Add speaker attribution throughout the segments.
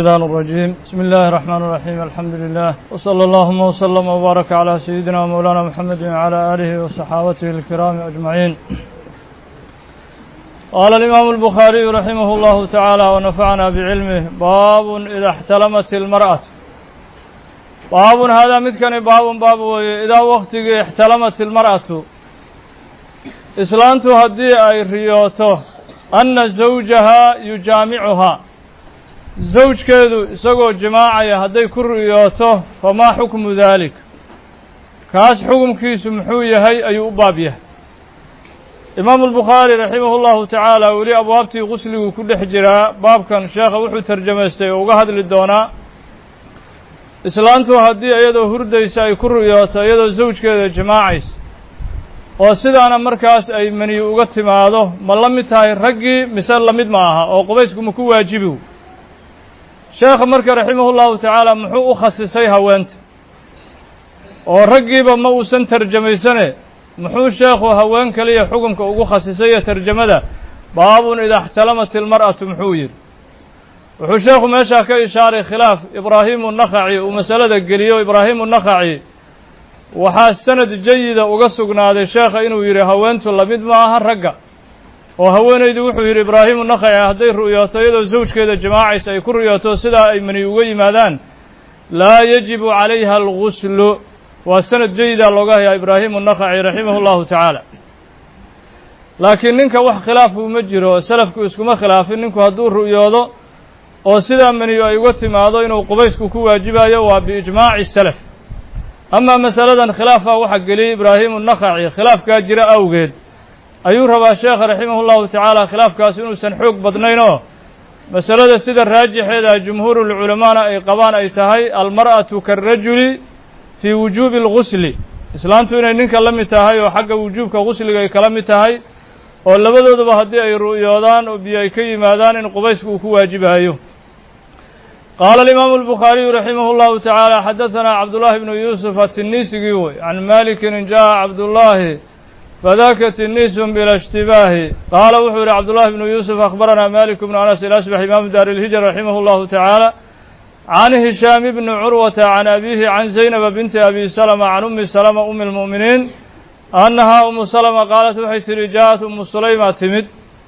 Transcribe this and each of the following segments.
Speaker 1: الشيطان الرجيم بسم الله الرحمن الرحيم الحمد لله وصلى اللهم وسلم وبارك على سيدنا مولانا محمد وعلى آله وصحابته الكرام أجمعين قال الإمام البخاري رحمه الله تعالى ونفعنا بعلمه باب إذا احتلمت المرأة باب هذا متكن باب باب إذا وقت احتلمت المرأة إسلانت هدي أي ريوته أن زوجها يجامعها zawjkeedu isagoo jimaacaya hadday ku riyooto famaa xukmu daalik kaas xukumkiisu muxuu yahay ayuu u baab yahay imaamu albukhaari raximahu llahu tacaala weli abwaabtii qusliguu ku dhex jiraa baabkan sheekha wuxuu tarjamaystay oo uga hadli doonaa islaantu haddii iyadoo hurdaysa ay ku riyooto iyadoo zawjkeeda jimaacaysa oo sidaana markaas ay maniyu uga timaado ma la mid tahay raggii mise la mid ma aha oo qubaysku ma ku waajibi sheekha marka raximah llahu tacaala muxuu u khasisay haweenta oo raggiiba ma uusan tarjamaysane muxuu sheekhu haween kaliya xukumka ugu khasisay tarjamada baabun ida اxtalamat ilmar'atu muxuu yidhi wuxuu sheekhu meeshaa ka ishaaray khilaaf ibraahimu nakhaci uu masalada geliyo ibraahimu nakhaci waxaa sanad jayida uga sugnaaday sheekha inuu yidhi haweentu lamid ma aha ragga oo haweenaydu wuxuu yidhi ibraahimu nakhaci hadday ru'yooto iyadoo zawjkeeda jimaacaysa ay ku ru'yooto sidaa ay mani uga yimaadaan laa yajibu calayha alguslu waa sanad jayida looga hayaa ibraahimu nakhaci raximahu llahu tacaala laakiin ninka wax khilaafku ma jiro salafku iskuma khilaafin ninku hadduu ru'yoodo oo sidaa maniyu ay uga timaado inuu qubaysku ku waajibayo waa biijmaaci salaf amaa masaladan khilaafaa waxaa geliyey ibraahimu nakhaci khilaafkaa jira awgeed ayuu rabaa sheekha raximah llahu tacaala khilaafkaas inuusan xoog badnayn oo masalada sida raajixeeda jumhuurulculamaana ay qabaan ay tahay almar'atu karajuli fii wujuubi algusli islaantu inay ninka la mid tahay oo xagga wujuubka gusliga ay kala mid tahay oo labadooduba haddii ay ru'yoodaan oo biyo ay ka yimaadaan in qubaysku uu ku waajibayo qaala alimaamu albukhaariyu raximah llahu tacaala xadahanaa cabdullaahi bnu yuusuf atiniisigii wey can malikin in jaءa cabdullaahi fdaka tinisun bila اshtibaahi qaala wuxuu yihi cabdullahi bnu yuusuf akhbaranaa malik bnu anas ilasbax imaamu daar ilhijra raximah اllahu tacaala can hishaam bni curwata can abihi can zaynaba binti abi salma can umi salma umi اlmu'miniin annahaa umu salma qaalat waxay tihi jaaءat umu sulayma timid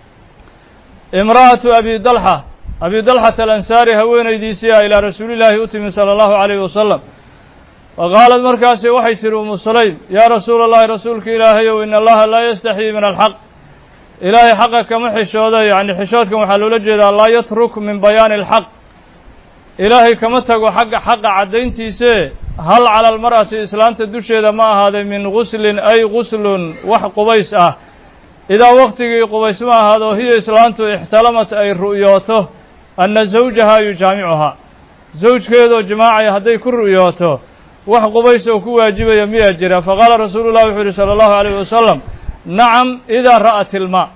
Speaker 1: imra'atu abi dalxa abi dalxata alansaari haweenaydiisii a ilaa rasuuli llaahi u timid salى اllahu عalayh wasalam faqaalad markaasi waxay tihi umu sulaym yaa rasuula allahi rasuulka ilaahayow in allaha laa yastaxyii min alxaq ilaahay xaqa kama xishooda yacni xishoodkan waxaa loola jeedaa laa yatruk min bayaani alxaq ilaahay kama tago xagga xaqa caddayntiise hal cala almar'ati islaanta dusheeda ma ahaaday min guslin ay guslun wax qubays ah idaa waqtigii qubays ma ahaado hiya islaantu ixtalamat ay ru'yooto anna zawjaha yujaamicuhaa zawjkeedoo jimaacaya hadday ku ru'yooto wax qubays oo ku waajibaya miyaa jira faqaala rasuulu llahi wuxuu yihi salى allahu alayh wasalam nacam idaa ra'at ilmaa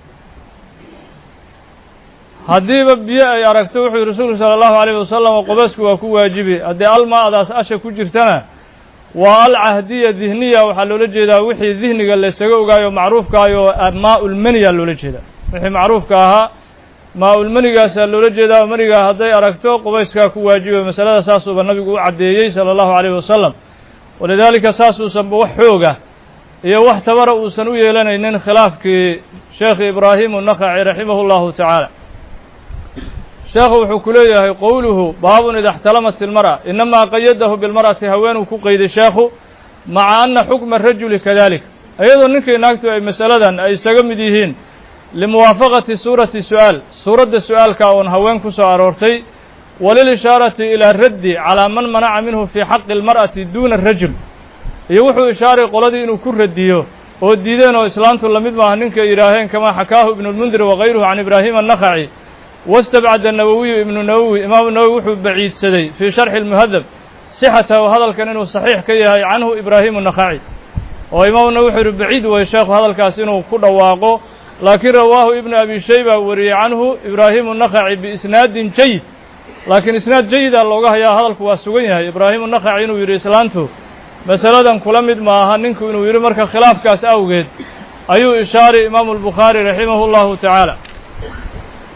Speaker 1: haddiiba biyo ay aragto wuxuu yihi rasuulku salى allahu alayh wasalam qubaysku waa ku waajibi haddii almaadaas asha ku jirtana waa alcahdiya dihniya waxaa loola jeedaa wixii dihniga laysaga ogaayo macruufkaayo maa-ulmaniyaa loola jeedaa wixii macruufka ahaa maa-ulmanigaasaa loola jeedaa manigaa hadday aragto qubayskaa ku waajiba masalada saasuuba nabigu u caddeeyey sala allahu calayhi wasalam walidaalika saasuusanba wax xooga iyo wax tabara uusan u yeelanaynin khilaafkii sheekhi ibraahimu nakhaci raximahu llahu tacaala sheekhu wuxuu ku leeyahay qowluhu baabun ida اxtalamat ilmar'a inamaa qayadahu bilmar'ati haweenuu ku qeyday sheekhu maca ana xukma rajuli kadalik iyadoo ninkii naagtu ay masaladan ay isaga mid yihiin limuwaafaqati suurati su'aal suuradda su-aalka oon haween ku soo aroortay walilishaarati ilaa raddi calaa man manaca minhu fii xaqi اlmar'ati duuna rajul iyo wuxuu ishaaray qoladii inuu ku radiyo oo diideen oo islaantu lamid maaha ninkay yidhaaheen kamaa xakaahu ibnu lmundir wakayruhu can ibraahima annakhaci wastabcada nawowiyu ibnu nawowi imaamu nawowi wuxuu baciidsaday fii sharxi اlmuhadab sixatahu hadalkan inuu saxiix ka yahay canhu ibraahimu nakhaci oo imaamu nawowi wuxuu yihi baciid way sheekhu hadalkaas inuu ku dhawaaqo laakiin rawaahu ibnu abi shayba wariyey canhu ibraahimu nakhaci biisnaadin jayid laakiin isnaad jayida looga hayaa hadalku waa sugan yahay ibraahimu nakhaci inuu yidhi islaantu masaladan kula mid maaha ninku inuu yidhi marka khilaafkaas awgeed ayuu ishaaray imaamu albukhaari raximahu llahu tacaala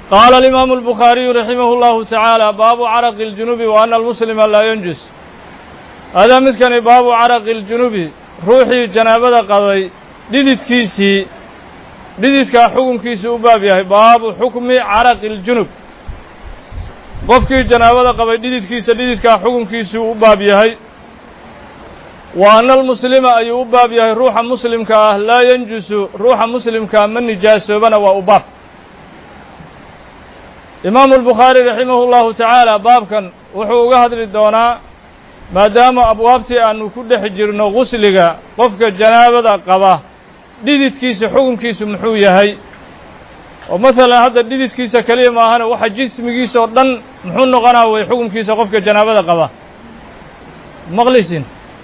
Speaker 1: qaala alimaamu albukhaariyu raximah اllahu tacaala baabu caraqi اljunubi wa ana almuslima laa yanjus hadaa midkani baabu caraqi اljunubi ruuxii janaabada qabay dhididkiisii dhididkaa xukunkiisii u baab yahay baabu xukmi caraqi اljunub qofkii janaabada qabay dhididkiisa dhididkaa xukunkiisii u baab yahay wa ana almuslima ayuu u baab yahay ruuxa muslimka ah laa yanjusu ruuxa muslimkaa ma nijaasoobana waa u baab imaamu albukhaari raximahu llahu tacaala baabkan wuxuu uga hadli doonaa maadaama abwaabtii aanu ku dhex jirno gusliga qofka janaabada qaba dhididkiisa xukunkiisu muxuu yahay oo masalan hadda dhididkiisa keliya maahane waxa jismigiisa oo dhan muxuu noqonaa way xukunkiisa qofka janaabada qaba maqlisin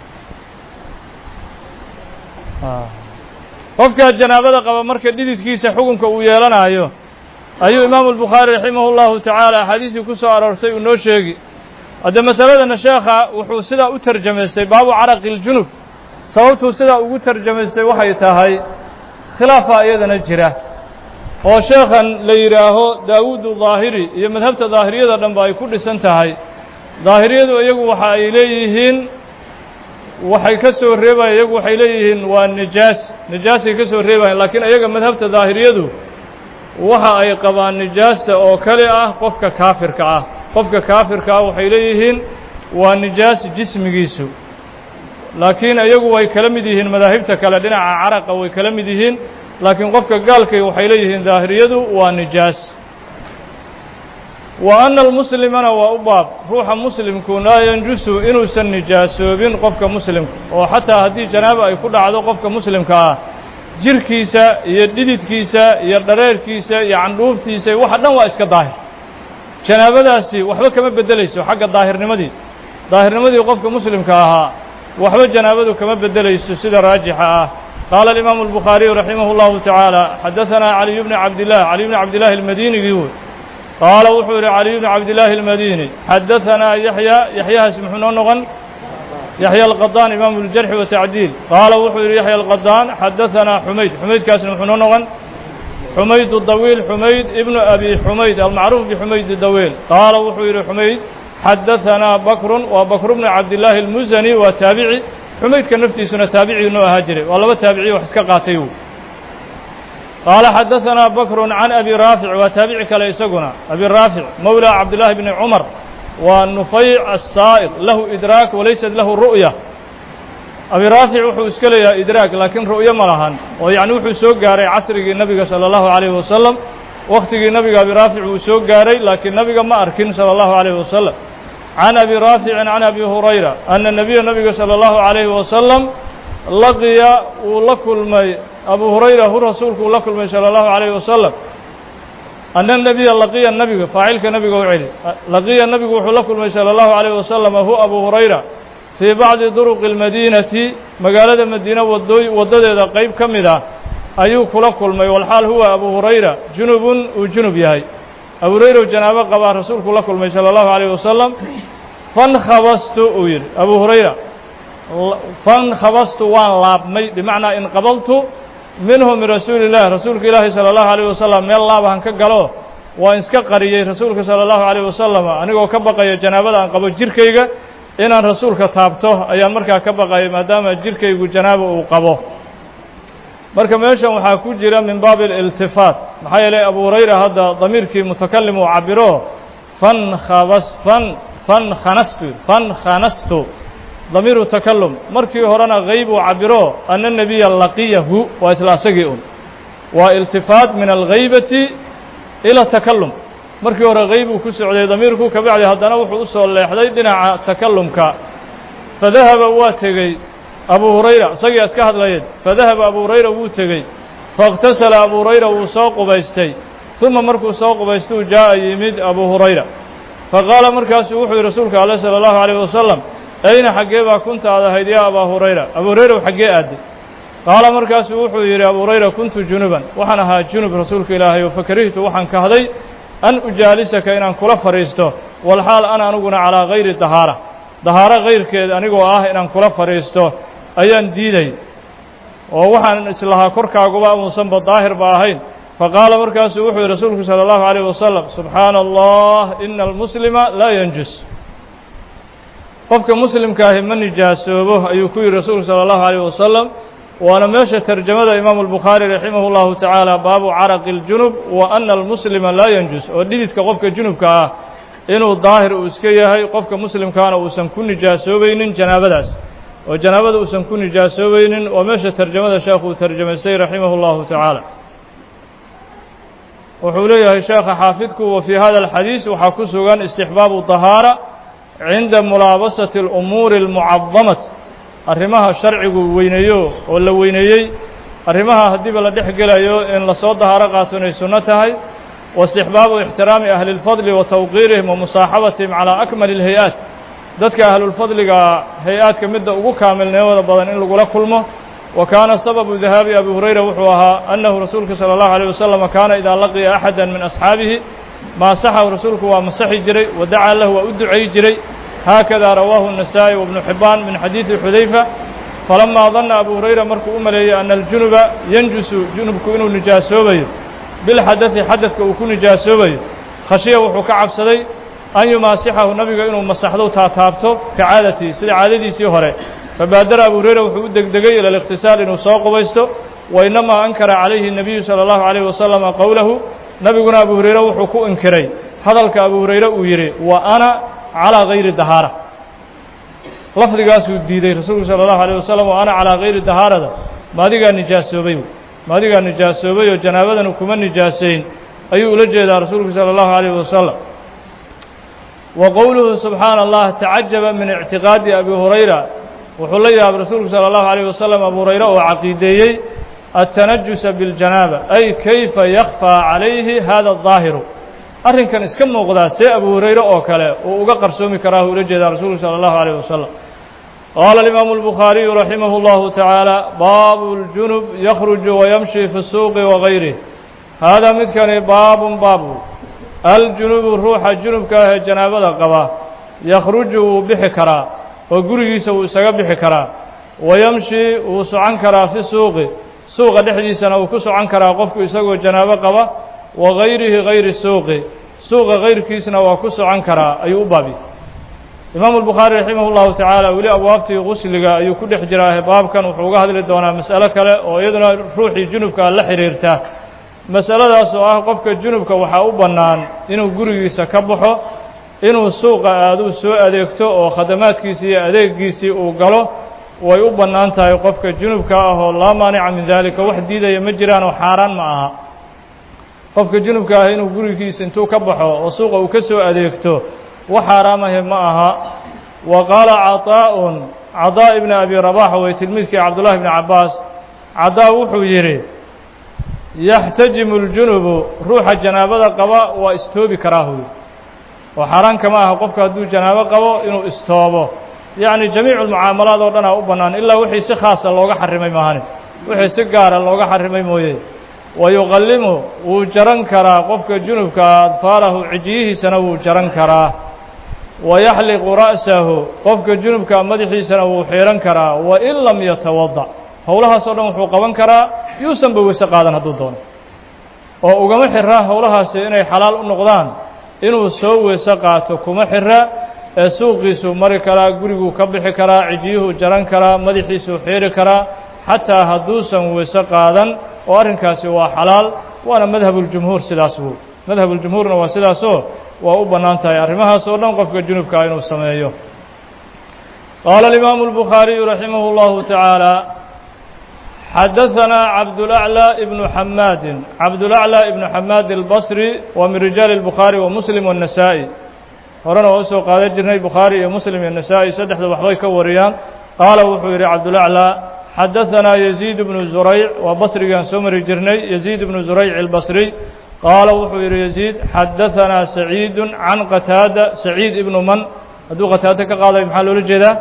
Speaker 1: qofka janaabada qaba marka dhididkiisa xukunka uu yeelanayo ayuu imaamu albukhaari raximah llahu tacaala axaadiisii ku soo aroortay uu noo sheegi hadde masaladana sheekha wuxuu sidaa u tarjamaystay baabu caraqi اljunub sababtuu sidaa ugu tarjamaystay waxay tahay khilaafa iyadana jira oo sheekhan la yidhaaho daawuudu daahiri iyo madhabta daahiriyada dhanba ay ku dhisan tahay daahiriyadu iyagu waxa ay leeyihiin waxay ka soo reebayan iyagu waxay leeyihiin waa nijaas nijaasay ka soo reebayan laakiin iyaga madhabta daahiriyadu waxa ay qabaan nijaasta oo kale ah qofka kaafirka ah qofka kaafirka ah waxay leeyihiin waa nijaas jismigiisu laakiin iyagu way kala mid yihiin madaahibta kale dhinaca caraqa way kala mid yihiin laakiin qofka gaalkay waxay leeyihiin daahiriyadu waa nijaas wa ana almuslimana waa u baab ruuxa muslimku laa yanjusu inuusan nijaasoobin qofka muslimka oo xataa haddii janaaba ay ku dhacdo qofka muslimka ah jirkiisa iyo dhididkiisa iyo dhareerkiisa iyo candhuuftiisa waxa dhan waa iska daahir janaabadaasi waxba kama beddelayso xagga daahirnimadii daahirnimadii qofka muslimka ahaa waxba janaabadu kama beddelayso sida raajixa ah qaala alimaamu albukhaariyu raximah اllahu tacaala xadaثanaa caliy bni cabdilah caliy bni cabdillahi almadinigii wey qaala wuxuu yihi caliy bni cabdillaahi almadini xadaثanaa yaxya yaxyahaas muxuu noo noqon yaxya alqadaan imaamu ljarxi watacdiil qaala wuxuu yihi yaxya alqadaan xadaثanaa xumayd xumaydkaasna muxuu noo noqon xumayd dawiil xumayd ibnu abi xumayd almacruuf bixumayd dawiil qaala wuxuu yihi xumayd xadaثanaa bakrun waa bakru bnu cabdillaahi almusani waa taabici xumaydka naftiisuna taabicii noo ahaa jiray waa laba taabiciy wax iska qaatay qaala xadaثanaa bakrun can abi raafic waa taabici kale isaguna abi raafic mowla cabdillaahi bni cumar waa nufayc asaa'iq lahu idraak walaysat lahu ru'ya abi raafic wuxuu iska leeyahay idraag laakiin ru'yo ma lahan oo yacni wuxuu soo gaaray casrigii nebiga salى اllahu عalayhi wasalam wakhtigii nebiga abi raafic uu soo gaaray laakiin nebiga ma arkin salى اllahu عalayhi wasalam can abi raaficin can abi hurayra ana nebiya nebiga salى اllahu عalayhi wasalam laqiya wuu la kulmay abu hurayra hu rasuulku uu la kulmay salى اllahu عalayhi wasalam ana nebiya laqiya nebiga faacilka nebiga u celi laqiya nebigu wuxuu la kulmay salى اllahu عalayhi wasalam hu abu hurayra fii bacdi duruqi اlmadiinati magaalada madiina wadooy waddadeeda qeyb ka mid ah ayuu kula kulmay walxaal huwa abu hurayra junubun uu junub yahay abu hurayra u janaabo qabaa rasuulku la kulmay salى اllahu عalayh wasalam fankhabastu uu yidhi abu hurayra fankhabastu waan laabmay bimacnaa inqabaltu minhu min rasuuli اllah rasuulka ilaahi salى اllahu عalيه wasalam meel laabahan ka galo waan iska qariyey rasuulka salى اllahu عalيه wasalam anigoo ka baqaya janaabada aan qabo jirkayga inaan rasuulka taabto ayaan markaa ka baqayay maadaama jirkaygu janaaba uu qabo marka meeshan waxaa ku jira min baabi اliltifaat maxaa yeelay abu hurayra hadda damiirkii mutakalim uu cabiro fankhabas fan fankanastu fankanastu damiiru takalum markii horena geyb uu cabiro ana nebiya laqiyahu waa isla asagii un waa iltifaat min algaybati ila takalum markii hore geyb uu ku socday damiirku kabacdi haddana wuxuu u soo leexday dhinaca takalumka fadahaba waa tegey abu hurayra isagii iska hadlayeen fadahaba abu hurayra wuu tegey faاktasala abu hurayra wuu soo qubaystay uma markuu soo qubaystuu jaa'a yimid abu hurayra faqaala markaasuu wuxuu yihi rasuulka ale salى اllahu عalيه wasalam ayna xaggee baa kunta aad ahayd yaa abaa hurayra abu hurayra xaggee aaday qaala markaasuu wuxuu yidhi abu hurayra kuntu junuban waxaan ahaa junub rasuulka ilaahay oo fakarihtu waxaan kahday an ujaalisaka inaan kula fadhiisto walxaal ana aniguna calaa gayri dahaara dahaaro kayrkeed anigoo ah inaan kula fadhiisto ayaan diiday oo waxaan islahaa korkaaguba uusanba daahirba ahayn faqaala markaasuu wuxuu yihi rasuulku salى اllahu عalيه wasalam subxaana allah ina almuslima laa yanjus qofka muslimkaahi ma nijaasoobo ayuu ku yihi rasuulku salى اllahu عalيه wasalam waana meesha tarjamada imaamu الbukhaari raximah اllahu tacaala baabu caraqi اljunub wa ana almuslima laa yanjus oo dhididka qofka junubka ah inuu daahir uu iska yahay qofka muslimkaana uusan ku nijaasoobaynin janaabadaas oo janaabada uusan ku nijaasoobaynin waa meesha tarjamada sheekhu uu tarjamaystay raximah اllahu tacaala wuxuu leeyahay sheekha xaafidku wa fii hada alxadiis waxaa ku sugan istixbaabu طahaara cinda mulaabasati اlumuuri اlmucadamati arrimaha sharcigu weyneeyo oo la weyneeyey arrimaha haddiiba la dhex gelayo in lasoo dahaaro qaato inay sunno tahay wa istixbaabu ixtiraami ahli اlfadli wa tawqiirihim wa musaaxabatihim calaa akmali اlhay-aat dadka ahlulfadliga hay-aadka midda ugu kaamilnimada badan in lagula kulmo wa kaana sababu dahaabi abi hurayra wuxuu ahaa annahu rasuulku salى اllahu عalيه wasalam kaana idaa laqiya axada min asxaabihi maasaxahu rasuulku waa masaxi jiray wa dacaa lahu waa u ducay jiray haakada rawaahu النasaaئي وبnu xibaan min xadiiثi xudayfa falamaa danna abu hurayra markuu u maleeyey ana aljunuba yanjusu junubku inuu nijaasoobayo bilxadadi xadadka uu ku nijaasoobayo khashiya wuxuu ka cabsaday an yumaasixahu nabiga inuu masaxdo taataabto ka caadatii sida caadadiisii hore fabaadara abu hurayra wuxuu u degdegay ila اlikhtisaal inuu soo qubaysto wainamaa ankara calayhi الnabiyu salى اllahu عalيه wasalama qowlahu nabiguna abu hurayre wuxuu ku inkiray hadalka abu hurayre uu yidhi wa ana calىa gayri dahaara lafdigaasuu diiday rasuulku salى اllahu عalيه wasalam wa ana calىa gayri dahaarada maadigaa nijaasoobay maadigaa nijaasoobay oo janaabadanu kuma nijaasayn ayuu ula jeedaa rasuulku salى اllahu عalيه wasalam wa qowluhu subxaana allah tacajaba min ictiqaadi abi hurayra wuxuu la yaabay rasuulku salى اllahu عalيه wasalam abu hurayre oo caqiideeyey التنجس بالجناaبة أي كيف يخفى عaليهi hذا الظاahiر arrinkan iska muuqdaa see abu hurayre oo kale uu uga qarsoomi karaa ula jeedaa rasuulku salى الlaه عليه وسلم qاla الإمaaم البخhاaرiي رaحimه الله taعaaلى bab الجuنب يkرج ويمشي في السوq وغayrه haadaa midkani baab baab الجuنuب ruuxa junubka ahee janaabada qaba ykruج wuu bixi karaa oo gurigiisa wuu isaga bixi karaa وayمشي wuu socon karaa في الsuuqi suuqa dhexdiisana uu ku socon karaa qofku isagoo janaabo qaba wa gayrihi gayri suuqi suuqa gayrkiisna waa ku socon karaa ayuu u baabi imaamu albukhaari raximah llahu tacaala weli abwaabtii qusliga ayuu ku dhex jiraahe baabkan wuxuu uga hadli doonaa mas'alo kale oo iyaduna ruuxii junubka la xidhiirta masaladaas oo ah qofka junubka waxaa u bannaan inuu gurigiisa ka baxo inuu suuqa aaduu soo adeegto oo khadamaadkiisii iyo adeegiisii uu galo way u bannaan tahay qofka junubka ah oo laa maanica min daalika wax diidaya ma jiraan oo xaaraan ma aha qofka junubka ah inuu gurigiisa intuu ka baxo oo suuqa uu ka soo adeegto wax xaaraamahe ma aha wa qaala caطaa'un cadaa ibna abi rabax way tilmiidkii cabdullahi bni cabbaas cadaa wuxuu yidhi yaxtajimu اljunubu ruuxa janaabada qaba waa istoobi karaa huy oo xaaraan kama aha qofka hadduu janaabo qabo inuu istoobo yacni jamiicu lmucaamalaad oo dhan aa u bannaan ilaa wixii si khaasa looga xarimay maahane wixii si gaara looga xarimay mooye wa yuqallimu wuu jaran karaa qofka junubka adfaarahu cijiyihiisana wuu jaran karaa wa yaxliqu ra'sahu qofka junubka madaxiisana wuu xiidhan karaa wa in lam yatawada howlahaas oo dhan wuxuu qaban karaa yuusanba weyse qaadan hadduu doono oo ugama xiraa howlahaasi inay xalaal u noqdaan inuu soo weyse qaato kuma xira ee suuqiisuu mari karaa guriguu ka bixi karaa cijiyuhuu jaran karaa madaxiisuu xiiri karaa xataa hadduusan weyse qaadan oo arrinkaasi waa xalaal waana madhabuljumhuur sidaas buu madhabuljumhuurna waa sidaasoo waa u bannaan tahay arrimahaas oo dhan qofka junubkaa inuu sameeyo qaala alimaamu albukhaariyu raximah اllahu tacaala xadaثanaa cabdulأعlى ibnu xamaadin cabdulأعlى ibnu xamaad albasri waa min rijaali اlbukhaari wa muslim والnasaa-i horena waa usoo qaadan jirnay bukhaari iyo muslim iyo nasaa-i saddexda waxbay ka wariyaan qaala wuxuu yidhi cabdulأعlى xadaثanaa yaziid bnu zurayc waa basrigaan soo mari jirnay yaziid bnu zurayc albasriy qaala wuxuu yidhi yaziid xadaثanaa saciidu can qataada saciid ibnu man hadduu qataado ka qaadayo maxaa loola jeedaa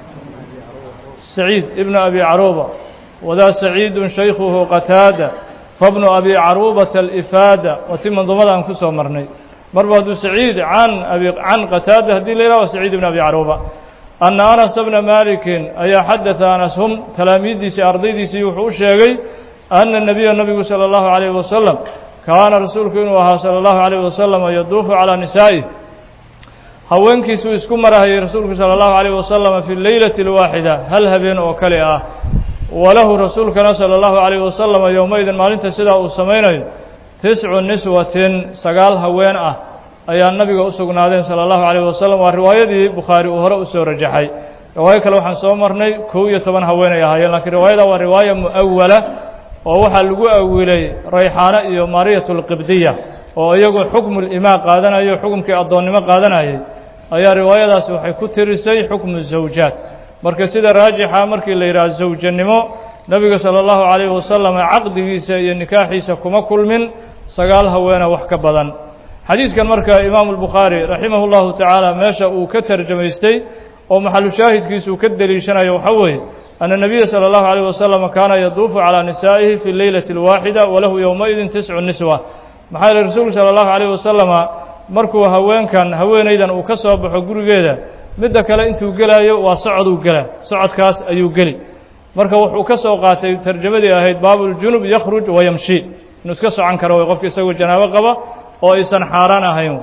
Speaker 1: saciid ibnu abi caruuba wadaa saciidu shaykhuhu qataada fabnu abi caruubata alifaada waa ti manduumada aan ku soo marnay marba hadduu saciid can abi can qataada haddii la yidhah wa saciid ibn abi caruuba anna anas bna malikin ayaa xadada anas hum talaamiiddiisii ardaydiisii wuxuu u sheegay ana nebiya nabigu salى اllahu عalayh wasalam kaana rasuulku inuu ahaa salى اllahu عalيه wasalam yaduufu calىa nisaa'ih haweenkiisuu isku marahayay rasuulku salى اllahu عalيه wasalam fi leylati اlwaaxida hal habeen oo kale ah walahu rasuulkana salى اllahu عalيه wasalam yowmaidin maalinta sidaa uu samaynayo tiscu niswatin sagaal haween ah ayaa nabiga u sugnaadeen salى اllahu عalيه wasalam waa riwaayadii bukhaari uu hore usoo rajaxay riwaayo kale waxaan soo marnay kow iyo toban haween ay ahaayeen lakiin riwaayada waa riwaaya mu'awala oo waxaa lagu awilay rayxaano iyo maariyat اlqibdiya oo iyagu xukmu limaa qaadanayo xukumkii addoonnimo qaadanayay ayaa riwaayadaasi waxay ku tirisay xukmu zawjaat marka sida raajixa markii la yidhaha zawjanimo nebiga salى اllahu عalayh wasalam caqdigiisa iyo nikaaxiisa kuma kulmin sagaal haweena wax ka badan xadiidkan marka imaamu الbukhaari raximah اllahu tacaala meesha uu ka tarjamaystay oo maxalu shaahidkiisa uu ka deliishanayo waxaa weeye ana الnabiya salى اllahu عalيه wasalam kaana yaduufu calىa nisaa'ihi fi leylati اlwaaxida walahu yowmaidin tiscu niswa maxaa yeele rasuulku salى اllahu عalيه wasalama markuu haweenkan haweenaydan uu ka soo baxo gurigeeda midda kale intuu gelaayo waa socoduu gelaa socodkaas ayuu geli marka wuxuu ka soo qaatay tarjamadii ahayd baabuljunub yakhruj wayamshi inuu iska socan karo way qofka isagoo janaabo qaba oo aysan xaaraan ahayn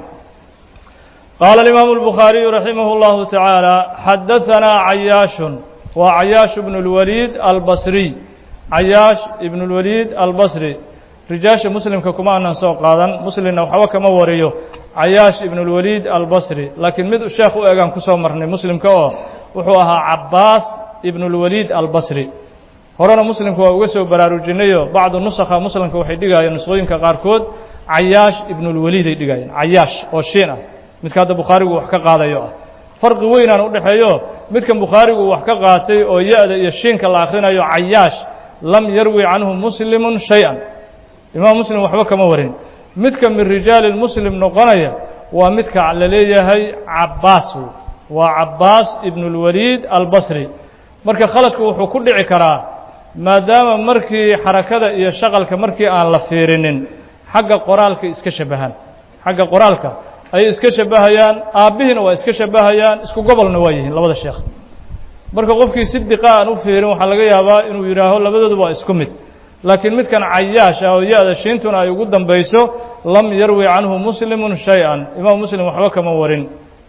Speaker 1: qaala alimaamu الbukhaariyu raximah اllahu tacaala xadahanaa cayaashun waa cayaash ibnu اlwaliid albasriy cayaash ibnu اlwaliid albasri rijaasha muslimka kuma aanan soo qaadan muslimna waxba kama wariyo cayaash ibnu اlwaliid albasri laakiin mid sheekh u egaan kusoo marnay muslimka oo wuxuu ahaa cabaas ibnu اlwaliid albasri horena muslimka waa uga soo baraarujinayo bacdu nusakha muslimka waxay dhigaayeen nusqooyinka qaarkood cayaash ibnu اlwaliid ay dhigaayeen cayaash oo shiin ah midka hadda bukhaarigu wax ka qaadayo ah farqi weynaan udhexeeyo midkan bukhaarigu wax ka qaatay oo ya-da iyo shiinka la akhrinayo cayaash lam yarwi canhu muslimu shay-an imaam muslim waxba kama warin midka min rijaali muslim noqonaya waa midka la leeyahay cabaas waa cabaas ibnu اlwaliid albasri marka khaladku wuxuu ku dhici karaa maadaama markii xarakada iyo shaqalka markii aan la fiirinin xagga qoraalka iska shabahaan xagga qoraalka ayay iska shabahayaan aabbihiina waa iska shabahayaan isku gobolna waa yihiin labada sheekh marka qofkii si diqa aan u fiirin waxaa laga yaabaa inuu yidhaaho labadoodu waa isku mid laakiin midkan cayaash ah oo ya-da shiintuna ay ugu dambayso lam yarwi canhu muslimu shay-an imaam muslim waxba kama warin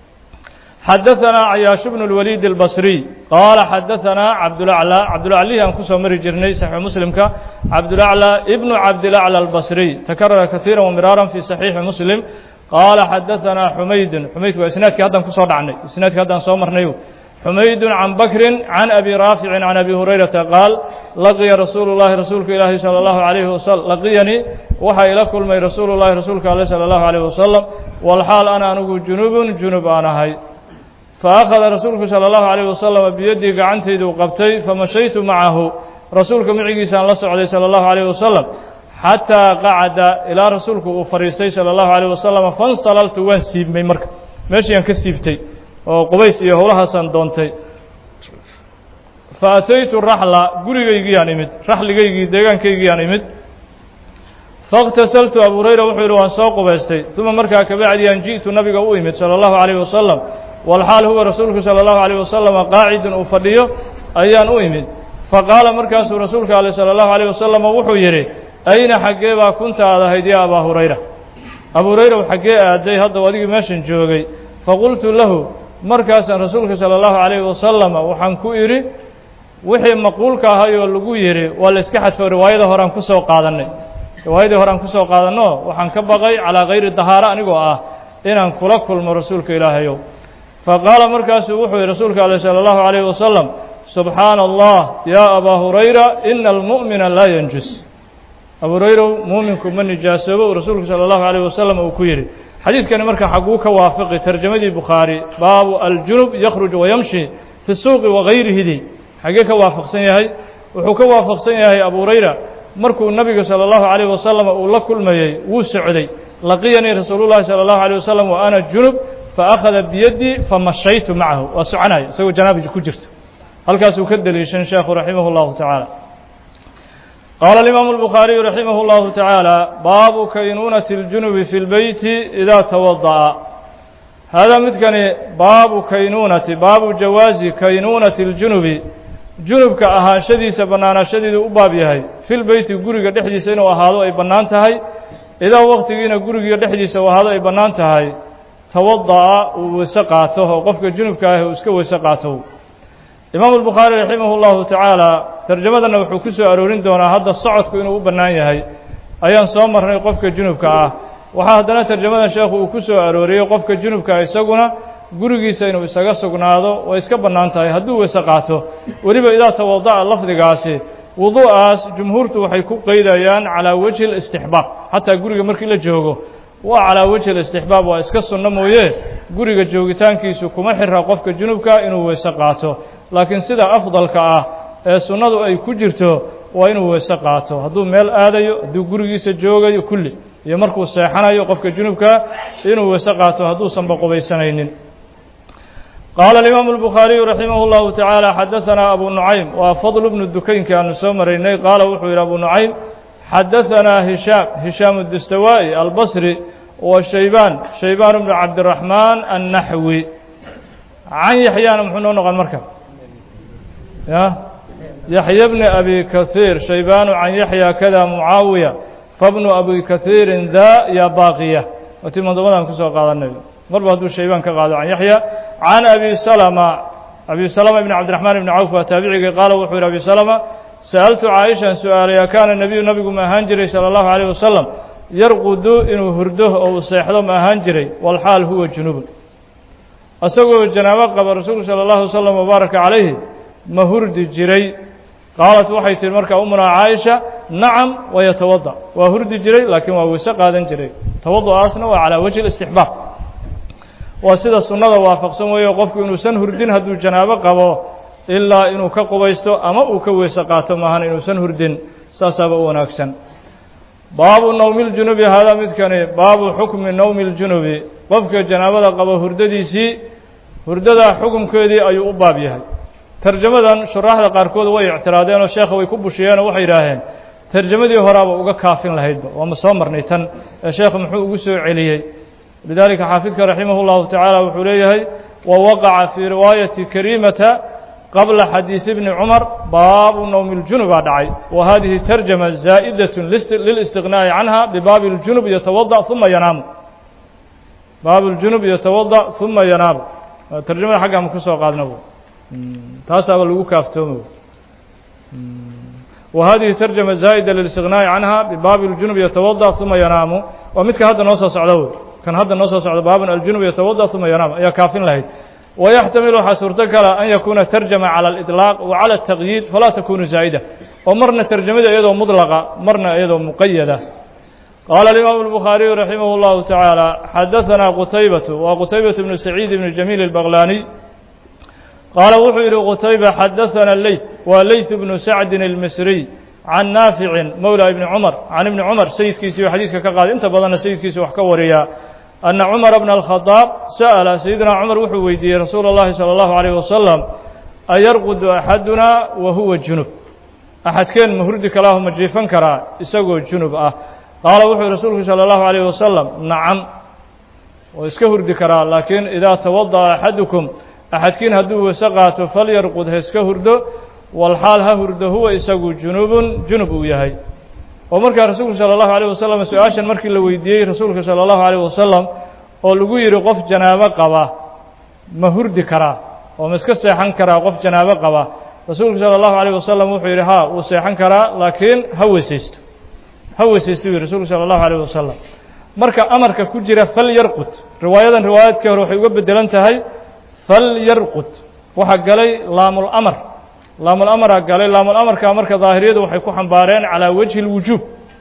Speaker 1: xadaثanaa cayaash bnu اlwaliid اlbasriy qaala xadaثanaa cabdulaclى cabdulaclihi aan kusoo mari jirnay saxiix muslimka cabdulaclى ibnu cabdilaclى albasriy takarara kaiira wamiraaran fi saxiixi muslim qaala xadaثanaa xumaydun xumaydku waa isnaadkii haddaan kusoo dhacnay isnaadkii haddaan soo marnay xumaydu can bakrin can abi raaficin can abi hurayrata qaal laqiya rasuulu llahi rasuulka ilaahi salى اllahu alayhi wasalam laqiyanii waxaa ila kulmay rasuulu llahi rasuulka ale salى اllahu alayh wasalam walxaal ana anigu junubun junub aan ahay faakhada rasuulku salى اllahu alayh wasalam biyaddii gacantayduu qabtay famashaytu macahu rasuulka micigiisaan la socday salى اllahu alayh wasalam xataa qacada ilaa rasuulku uu fadhiistay salى اllahu alayh wasalam fansalaltu waan siibmay marka meeshii aan ka siibtay oo qubays iyo howlahaasaan doontay fa ataytu raxla gurigaygiiyaan imid raxligaygii deegaankaygiiyaan imid faاktasaltu abu hurayra wuxuu yidhi waan soo qubaystay uma markaa kabacdiyaan ji'tu nabiga u imid salى اllahu عalayh wasalam walxaal huwa rasuulku salى اllahu عalيه wasalama qaacidun uu fadhiyo ayaan u imid faqaala markaasuu rasuulka ale salى اllahu عalيه wasalama wuxuu yidhi ayna xaggee baa kunta aad ahayd ya abaa hurayra abu hurayra xaggee aaday hadda adigii meeshan joogay faqultu lahu markaasaan rasuulka salى اllahu عalayه wasalama waxaan ku idhi wixii maquulka ahayoo lagu yidhi waa la iska xadfo riwaayada horean kusoo qaadannay riwaayadii horean kusoo qaadanno waxaan ka baqay calaa kayri dahaaro anigoo ah inaan kula kulmo rasuulka ilaahayow faqaala markaasuu wuxuu yihi rasuulka ale salى اllahu عalayه wasalam subxaana allah ya abaa hurayra ina almu'mina laa yanjus abu hurayrow muuminku ma nijaasoobo uu rasuulku salى اllahu عalيه wasalam uu ku yidhi xadiiskani marka xaguu ka waafiqi tarjamadii bukhaari baabu aljunub yakhruj wayamshi fi suuqi wagayrihidi xagee ka waafaqsan yahay wuxuu ka waafaqsan yahay abu hurayra markuu nabiga salى اllahu عalيه wasalam uu la kulmayey wuu socday laqiyanii rasuulu llahi salى اllahu عalيه wasalam wa ana junub faakhada biyaddii famashaytu macahu waa soconaya isagoo janaabi ku jirto halkaasuu ka deliishan sheekhu raximah اllahu tacaala qaala alimaamu الbukhaariyu raximah اllahu tacaala baabu kaynuunati اljunubi fi اlbeyti idaa tawada'a haadaa midkani baabu kaynuunati baabu jawaazi kaynuunati اljunubi junubka ahaanshadiisa bannaanaashadiidu u baab yahay fi lbeyti guriga dhexdiisa inuu ahaado ay bannaan tahay idaa waqtigiina gurigiiyo dhexdiisa wahado ay bannaan tahay tawada'a uu weyse qaato oo qofka junubka ah uu iska weyse qaato imaamu albukhaari raximahu llahu tacaala tarjamadanna wuxuu ku soo aroorin doonaa hadda socodku inuu u bannaan yahay ayaan soo marnay qofka junubka ah waxaa haddana tarjamadan sheekhu uu ku soo arooriyey qofka junubka isaguna gurigiisa inuu isaga sugnaado way iska bannaan tahay hadduu weyse qaato weliba idaa tawada'a lafdigaasi wuduu'aas jumhuurtu waxay ku qeydayaan calaa wejhi listixbaab xataa guriga markii la joogo waa calaa wejhi listixbaab waa iska sunno mooye guriga joogitaankiisu kuma xira qofka junubka inuu weyse qaato laakiin sida afdalka ah ee sunnadu ay ku jirto waa inuu weyse qaato hadduu meel aadayo hadduu gurigiisa joogayo kulli iyo markuu seexanayo qofka junubka inuu weyse qaato hadduusanba qubaysanaynin qaala alimaamu albukhaariyu raximah اllahu tacaala xadaanaa abu nucaym waa fadl bnu dukaynki aanu soo maraynay qaala wuxuu yidhi abu nucaym xadaanaa hishaam hishaam dustawaa'i albasri wa shaybaan shaybaan bnu cabdiraxmaan annaxwi can yaxyaana muxuu noo noqon marka ya yaxya bni abi kahiir shaybaanu can yaxya kada mucaawiya fabnu abi kahiirin da ya baaqiya watii mandobadan kusoo qaadanay marba hadduu shaybaan ka qaado can yaxya can abi salama abi salama ibn cabdiraxmaan ibni cawf waa taabicigii qaala wuxuu yihi abi salama sa'altu caaishan su-aalaya kaana nebiyu nabigu ma ahaan jiray sala allahu calayh wasalam yarqudu inuu hurdo oo uu seexdo ma ahaan jiray walxaal huwa junubun isagoo janaabo qaba rasuulku sala allahu wasalam wabaaraka calayhi ma hurdi jiray qaalat waxay tihi markaa umunaa caaisha nacam wayatawada waa hurdi jiray laakiin waa weyse qaadan jiray tawadu'aasna waa calaa wajhi istixbaab waa sida sunnada waafaqsan weeye qofku inuusan hurdin hadduu janaabo qabo ilaa inuu ka qubaysto ama uu ka weyse qaato maahan inuusan hurdin saasaaba u wanaagsan baabu nowmi ljunubi haadaa midkani baabu xukmi nowmi ljunubi qofka janaabada qabo hurdadiisii hurdadaa xukumkeedii ayuu u baab yahay tarjamadan shuraaxda qaarkood way ictiraadeen oo sheekha way ku bushiyeen oo waxay yidhaaheen tarjamadii horaaba uga kaafin lahaydba waama soo marnay tan ee sheekha muxuu ugu soo celiyey lidalika xaafidka raximah اllahu tacaala wuxuu leeyahay wa waqaca fii riwaayati karimata qabla xadiiث bni cumar baabu nowmi اljunub baa dhacay wa hadihi tarjama zaa'idaة lilistiqnaa'i canha bibaabi اljunub yatawadaأ uma yanaamu baabu اljunub yatawadaأ uma yanaamu tarjamada xagga ma ka soo qaadna taasaaba lagu kaaftoomo wa hadihi tarjama zaa'ida lilistiqnaa'i canha bibaabi اljunub yatawadaأ uma yanaamu waa midka hadda noo soo socda wey kan hadda noo soo socda baaban aljunub yatawada uma yanaam ayaa kaafin lahayd wayaxtamilu waxaa suurto kala an yakuuna tarjama calى اliطlaaq wa calى الtaqyiid falaa takunu zaa'ida oo marna tarjamada iyadoo mudlaqa marna iyadoo muqayada qaala alimaamu الbukhaariyu raximah اllahu tacaala xadaثana qutaybatu waa qutaybaة bnu saciid bni jamiil اlbaqlaaniy qaala wuxuu yihi qutayba xadaثana leyth waa leyth bnu sacdin اlmisriy can naaficin mowla ibni cumar can ibni cumar sayidkiisii xadiiska ka qaaday inta badanna sayidkiisi wax ka wariyaa anna cumara bna alkhadaab sa'ala sayidina cumar wuxuu weydiiyey rasuula اllahi salى اllahu alayh wasalam ayarqudu axaduna wa huwa junub axadkeen ma hurdi kalaahu ma jiifan karaa isagoo junub ah qaala wuxuu rasuulku salى اllahu alayh wasalam nacam oo iska hurdi karaa laakiin idaa tawadaأa axadukum axadkiin hadduu weyse qaato falyarqud ha iska hurdo walxaal ha hurdo huwa isagu junubun junub uu yahay oo markaa rasuulku salى اllahu alيyه wasalam su-aashan markii la weydiiyey rasuulka salى اllahu alيyه wasalam oo lagu yidhi qof janaabo qaba ma hurdi karaa oo ma iska seexan karaa qof janaabo qaba rasuulku salى اllahu alيyه wasalam wuxuu yidhi ha wuu seexan karaa laakiin ha weysaysto ha weysaysto u yihi rasuulku salى اllahu alيyه wasalam marka amarka ku jira fal yarqud riwaayadan riwaayadkii hore waxay uga bedelan tahay fal yarqud waxaa galay laamul-amar laamul-amaraa galay laamul-amarkaa marka daahiriyadu waxay ku xambaareen calaa wajhi اlwujuub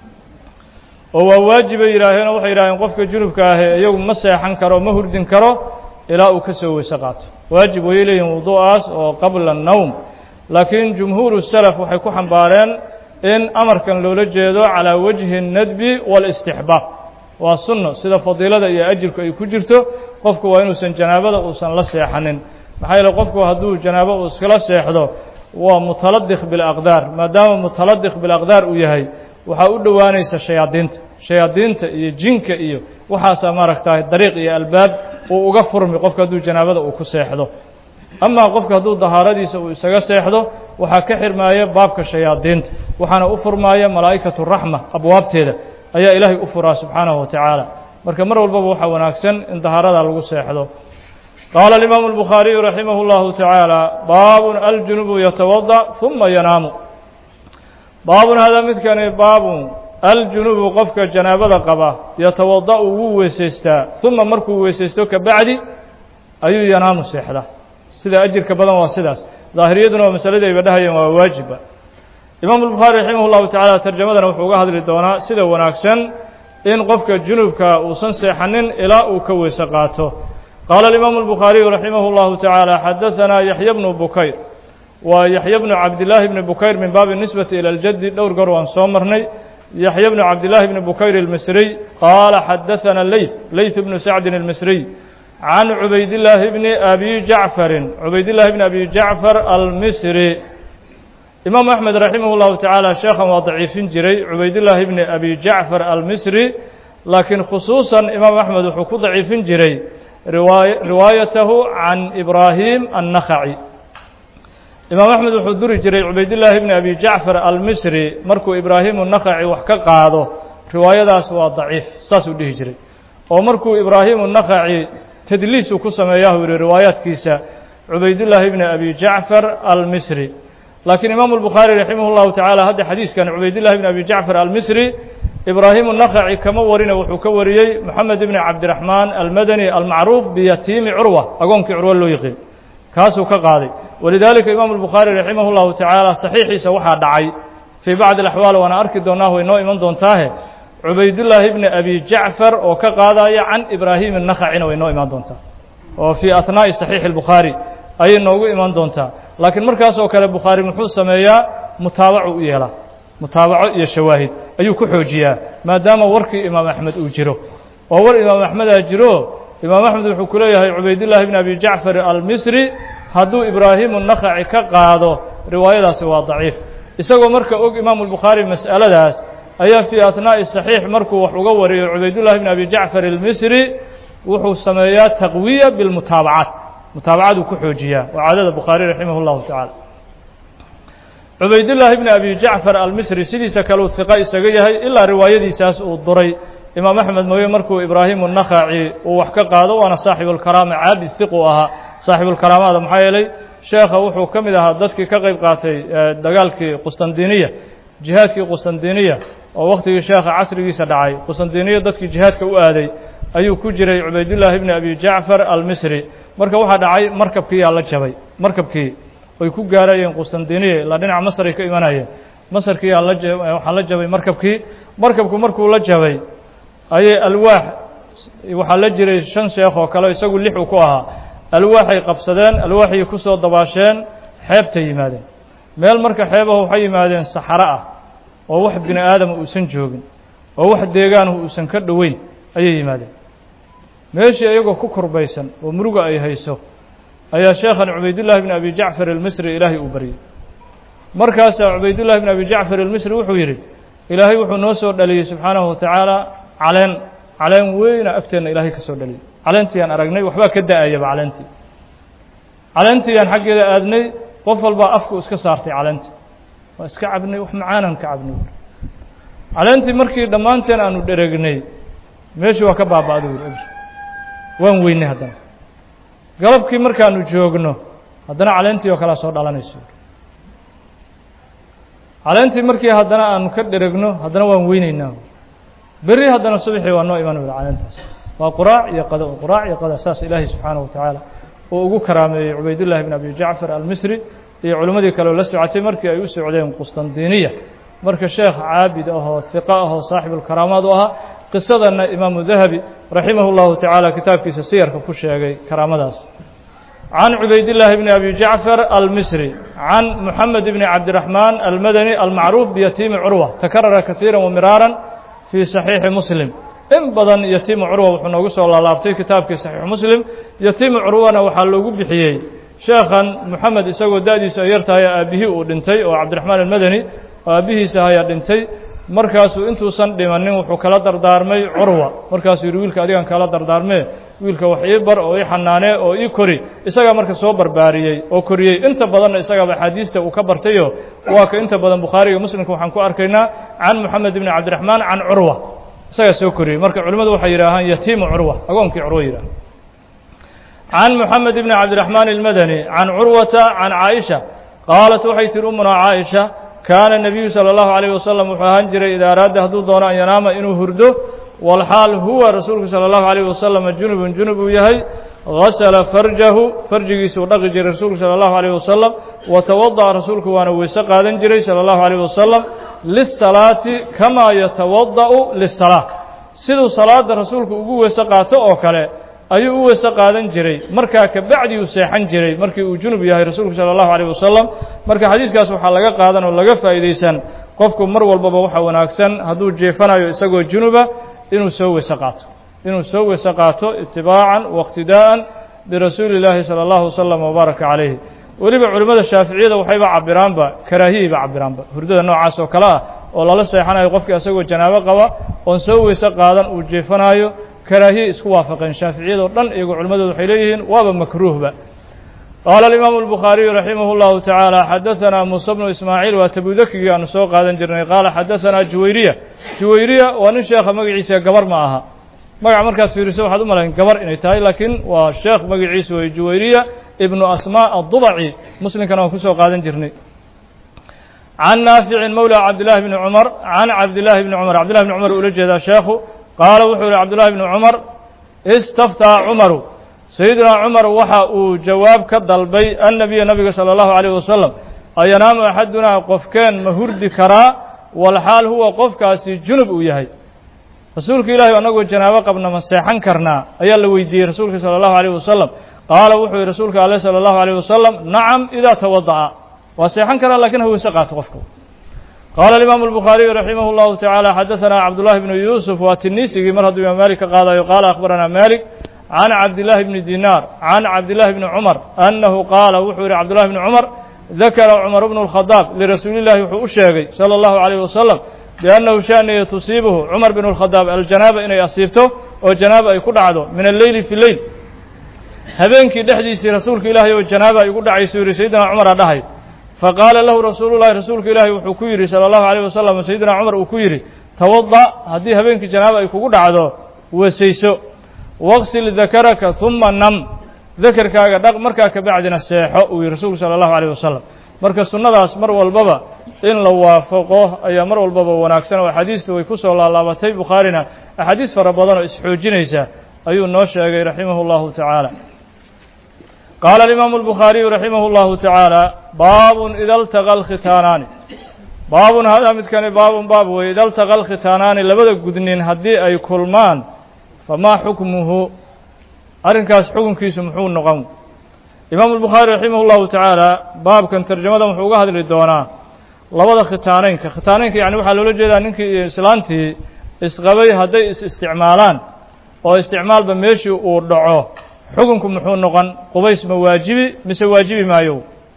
Speaker 1: oo waa waajibay yidhaaheen oo waxay yidhaaheen qofka junubka ahee iyagu ma seexan karo ma hurdin karo ilaa uu ka soo weyse qaato waajib way leeyihin wuduu'aas oo qabla الnowm laakiin jumhuuru salaf waxay ku xambaareen in amarkan loola jeedo calaa wajhi الnadbi wاlاstixbaab waa sunno sida fadiilada iyo ajirku ay ku jirto qofku waa inuusan janaabada uusan la seexanin maxaa yeele qofku hadduu janaabo uu iskala seexdo waa mutaladikh bilaqdaar maadaama mutaladikh bilaqdaar uu yahay waxaa u dhowaanaysa shayaadiinta shayaadiinta iyo jinka iyo waxaasaa maaragtahay dariiq iyo albaab uu uga furmi qofka hadduu janaabada uu ku seexdo amaa qofka hadduu dahaaradiisa uu isaga seexdo waxaa ka xirmaaya baabka shayaadiinta waxaana u furmaaya malaa'ikatu raxma abwaabteeda ayaa ilaahay u furaa subxaanahu wa tacaala marka mar walbaba waxaa wanaagsan in dahaarada lagu seexdo qaala alimaamu albukhaariyu raximah اllahu tacaala baabun aljunubu yatawada uma yanaamu baabun hadaa midkani baabun aljunubu qofka janaabada qaba yatawada'u wuu weysaystaa uma markuu weysaysto ka bacdi ayuu yanaamu seexdaa sida ajirka badan waa sidaas daahiriyaduna waa masaladii ayba dhahayeen waa waajiba imaamu albukhaari raximah llahu tacaala tarjamadana wuxuu uga hadli doonaa sida wanaagsan in qofka junubka uusan seexanin ilaa uu ka weyse qaato qaala alimaamu albukhaariyu raximah اllahu tacaala xadaanaa yaxya bnu bukayr waa yaxya bnu cabdillaahi bni bukayr min baabi nisbati ila ljaddi dhowr goor waan soo marnay yaxya bnu cabdillaahi bni bukayr almisriy qaala xadaana leyth leyth bnu sacdin almisriy can cubaydillaahi bni abi jacfarin cubaydillaahi bni abi jacfar almisri imaamu axmed raximah llahu tacaala sheekhan waa daciifin jiray cubaydillaahi bni abi jacfar almisri laakiin khusuusan imaam axmed wuxuu ku daciifin jiray riwaayatahu can ibraahim annakhaci imaam axmed wuxuu duri jiray cubaydillaahi bni abi jacfar almisri markuu ibraahimu nakhaci wax ka qaado riwaayadaas waa daciif saasuu dhihi jiray oo markuu ibraahimu nakhaci tadliisuu ku sameeyahu yihi riwaayaadkiisa cubaydillaahi bni abi jacfar almisri laakiin imaamu albukhaari raximah llahu tacaala hadda xadiiskan cubaydillahi bni abi jacfar almisri ibraahimu nakhaci kama warina wuxuu ka wariyey moxamed ibni cabdiraxmaan almadani almacruuf biyatiimi curwa agoonkii curwa loo yiqiin kaasuu ka qaaday walidaalika imaamu albukhaari raximah llahu tacaala saxiixiisa waxaa dhacay fii bacdi alaxwaal waana arki doonaa way noo iman doontaahe cubaydullaahi bni abi jacfar oo ka qaadaya can ibraahim nakhacina way noo imaan doontaa oo fii ahnaa'i saxiixi albukhaari ayay noogu iman doontaa laakiin markaas oo kale bukhaari muxuu sameeyaa mutaabacu u yeelaa mutaabaco iyo shawaahid ayuu ku xoojiyaa maadaama warkii imaam axmed uu jiro oo war imaam axmedaa jiro imaam axmed wuxuu ku leeyahay cubaydullaahi bni abi jacfar almisri hadduu ibraahimu nakhaci ka qaado riwaayadaasi waa daciif isagoo marka og imaamu albukhaari mas'aladaas ayaa fii ahnaa'i saxiix markuu wax uga wariyo cubaydullahi bni abi jacfar almisri wuxuu sameeyaa taqwiya bilmutaabacaat mutaabacaduu ku xoojiyaa waa caadada bukhaari raximah اllahu tacaala cubaydullaahi bni abi jacfar almisri sidiisa kaleu hiqo isaga yahay ilaa riwaayadiisaas uu duray imaam axmed mooye markuu ibraahimu nakhaci uu wax ka qaado waana saaxibulkaraama caabid hiqu ahaa saaxibulkaraamada maxaa yeelay sheekha wuxuu ka mid ahaa dadkii ka qayb qaatay dagaalkii qustandiniya jihaadkii qustandiniya oo wakhtigii sheekha casrigiisa dhacay qustandiniya dadkii jihaadka u aaday ayuu ku jiray cubaydullaahi bni abi jacfar almisri marka waxaa dhacay markabkiiyaa la jabay markabkii ay ku gaarayeen qustandiniya ilaa dhinaca masar ay ka imanayeen masarkiiyaa la waxaa la jabay markabkii markabku markuu la jabay ayay alwaax waxaa la jiray shan sheekh oo kale isagu lix uu ku ahaa alwaaxay qabsadeen alwaaxay ku soo dabaasheen xeebtay yimaadeen meel marka xeebaha waxay yimaadeen saxaro ah oo wax bini aadama uusan joogin oo wax deegaanuhu uusan ka dhoweyn ayay yimaadeen meeshii iyagoo ku kurbaysan oo muruga ay hayso ayaa sheekhan cubaydullaahi bni abi jacfar almisri ilaahay uu baryey markaasaa cubaydullahi bni abi jacfar almisri wuxuu yidhi ilaahay wuxuu noo soo dhaliyey subxaanahu wa tacaala caleen caleen weyna agteenna ilaahay ka soo dhaliyey caleentii aan aragnay waxbaa ka da-ayaba caleentii caleentii aan xaggeeda aadnay qof walbaa afku iska saartay caleentii waa iska cabnay wax macaanaan ka cabnay caleentii markii dhammaanteen aanu dheregnay meeshii waa ka baaba-da wuri waan weynay haddana galabkii markaanu joogno haddana caleentii oo kalea soo dhalanayso caleentii markii haddana aanu ka dheregno haddana waan weyneynaa berri haddana subaxii waa noo iman wada caleentaas waa quraac iyo qado quraac iyo qada saas ilaahay subxaanahu wa tacaala uu ugu karaameeyey cubaydullaahi bn abi jacfar almisri iyo culimmadii kaleo la socotay markii ay u socdeen qustandiniya marka sheekh caabid ahoo hiqa ahoo saaxibulkaraamaad u ahaa qisadanna imaamu dahabi raximah اllahu tacaala kitaabkiisa siyarka ku sheegay karaamadaas can cubaydillaahi bni abi jacfar almisri can moxamed bni cabdiraxmaan almadani almacruuf biyatiimi curwa takarara kaiira wamiraaran fii saxiixi muslim in badan yatiimu curwa wuxuu noogu soo laalaabtay kitaabkii saxiixu muslim yatiimu curwana waxaa loogu bixiyey sheekhan moxamed isagoo da-diisu ay yartahay aabbihii uu dhintay oo cabdiraxmaan almadani oo aabbihiisa ayaa dhintay markaasuu intuusan dhimanin wuxuu kala dardaarmay curwa markaasuu yidhi wiilka adigan kala dardaarmee wiilka wax ii bar oo ii xanaanee oo ii kori isagaa marka soo barbaariyey oo koriyey inta badanna isagaaba axaadiista uu ka bartayo waa ka inta badan bukhaariga muslimka waxaan ku arkaynaa can moxamed ibni cabdiraxmaan can curwa isagaa soo koriyey marka culimmadu waxay yidhaahaan yatiimu curwa agoonkii curwa yidhaha can moxamed ibni cabdiraxmaan ilmadani can curwata can caaisha qaalat waxay tihi umunaa caaisha kaana nebiyu sala allahu alayh wasalam wuxuu ahaan jiray idaa araada hadduu doono an yanaama inuu hurdo walxaal huwa rasuulku sala allahu alayh wasalam junubun junub uu yahay gasala farjahu farjigiisuu dhaqi jiray rasuulku sala allahu alayh wasalam wa tawada'a rasuulku waana weyse qaadan jiray sala allahu alayh wasalam lisalaati kamaa yatawada'u lisalaa siduu salaada rasuulku ugu weyse qaato oo kale ayuu u weyse qaadan jiray markaa kabacdi uu seexan jiray markii uu junub yahay rasuulku sala allahu alayh wasalam marka xadiiskaas waxaa laga qaadan oo laga faa'iidaysan qofku mar walbaba waxaa wanaagsan hadduu jeefanayo isagoo junuba inuu soo weyse qaato inuu soo weyse qaato itibaacan waiqtidaa'an birasuuli illaahi sala allahu wasalam wabaaraka calayhi weliba culimmada shaaficiyada waxayba cabiraanba karaahiyayba cabiraanba hurdada noocaas oo kale ah oo lala seexanayo qofkii isagoo janaabo qaba oon soo weyse qaadan uu jeefanaayo karaahiye isku waafaqeen shaaficiyadoo dhan iyagoo culimmadooda waxay leeyihiin waaba makruuhba qaala alimaamu albukhaariyu raximah اllahu tacaala xadaanaa muuse bnu ismaaciil waa tabudakigii aanu soo qaadan jirnay qaala xadaanaa juwayriya juwayriya waa nin sheekha magaciisa gabar ma aha magaca markaad fiiriso waxaad u malayn gabar inay tahay laakiin waa sheekh magaciisa wey juwayriya ibnu asmaa addubaci muslimkana waan kusoo qaadan jirnay can naaficin mowla cabdillahi bni cumar can cabdillahi bni cumar cabdillahi bni cumar ula jeedaa sheekhu qaala wuxuu yihi cabdullahi bni cumar istaftaa cumaru sayidunaa cumar waxa uu jawaab ka dalbay annabiya nabiga sala allahu alayh wasalam ayanaamu axadunaa qofkeen ma hurdi karaa walxaal huwa qofkaasi junub uu yahay rasuulka ilaahi annagoo janaabo qabna ma seexan karnaa ayaa la weydiiyey rasuulka sala allahu alayh wasalam qaala wuxuu yihi rasuulka aleh sala allahu alayh wasalam nacam idaa tawada'a waa seexan karaa lakin ha weyse qaato qofku qaala alimaamu albukhaariyu raximah اllahu tacaala xadaanaa cabdullahi bnu yuusuf waa tiniisigii mar hadduu imaam malik ka qaadayo qaala akhbaranaa malik can cabdillahi bni dinaar can cabdillahi bni cumar annahu qaala wuxuu yihi cabdullahi bni cumar dakara cumar bnu اlkhadaab lirasuuli llahi wuxuu u sheegay sala allahu alayh wasalam biannahu shaaniya tusiibuhu cumar bn اlkhadaab aljanaaba inay asiibto oo janaaba ay ku dhacdo min alleyli fi leyl habeenkii dhexdiisii rasuulka ilaahay oo janaaba ay ugu dhacayso yihi sayidina cumara dhahay faqaala lahu rasuulu llahi rasuulka ilaahi wuxuu ku yidhi sala allahu alayh wasalam sayidina cumar uu ku yidhi tawada haddii habeenkii janaaba ay kugu dhacdo weesayso waqsil dakaraka huma nam dakarkaaga dhaq markaa kabacdina seexo uu yihi rasuulku sala allahu alayh wasalam marka sunnadaas mar walbaba in la waafaqo ayaa mar walbaba wanaagsan oo axaadiistu way ku soo laalaabatay bukhaarina axaadiis fara badan oo isxoojinaysa ayuu noo sheegay raximah اllahu tacaala qaala alimaamu albukhaariyu raximah اllahu tacaala baabun ida altaqa alkhitaanaani baabun hadaa midkani baabun baab weye ida altaqa alkhitaanaani labada gudnin haddii ay kulmaan famaa xukmuhu arrinkaas xukunkiisu muxuu noqon imaamu albukhaari raximah اllahu tacaala baabkan tarjamadan wuxuu uga hadli doonaa labada khitaaneynka khitaaneynka yani waxaa loola jeedaa ninkii iyo islaantii isqabay hadday is isticmaalaan oo isticmaalba meeshii uu dhaco xukunku muxuu noqon qubays ma waajibi mise waajibi maayo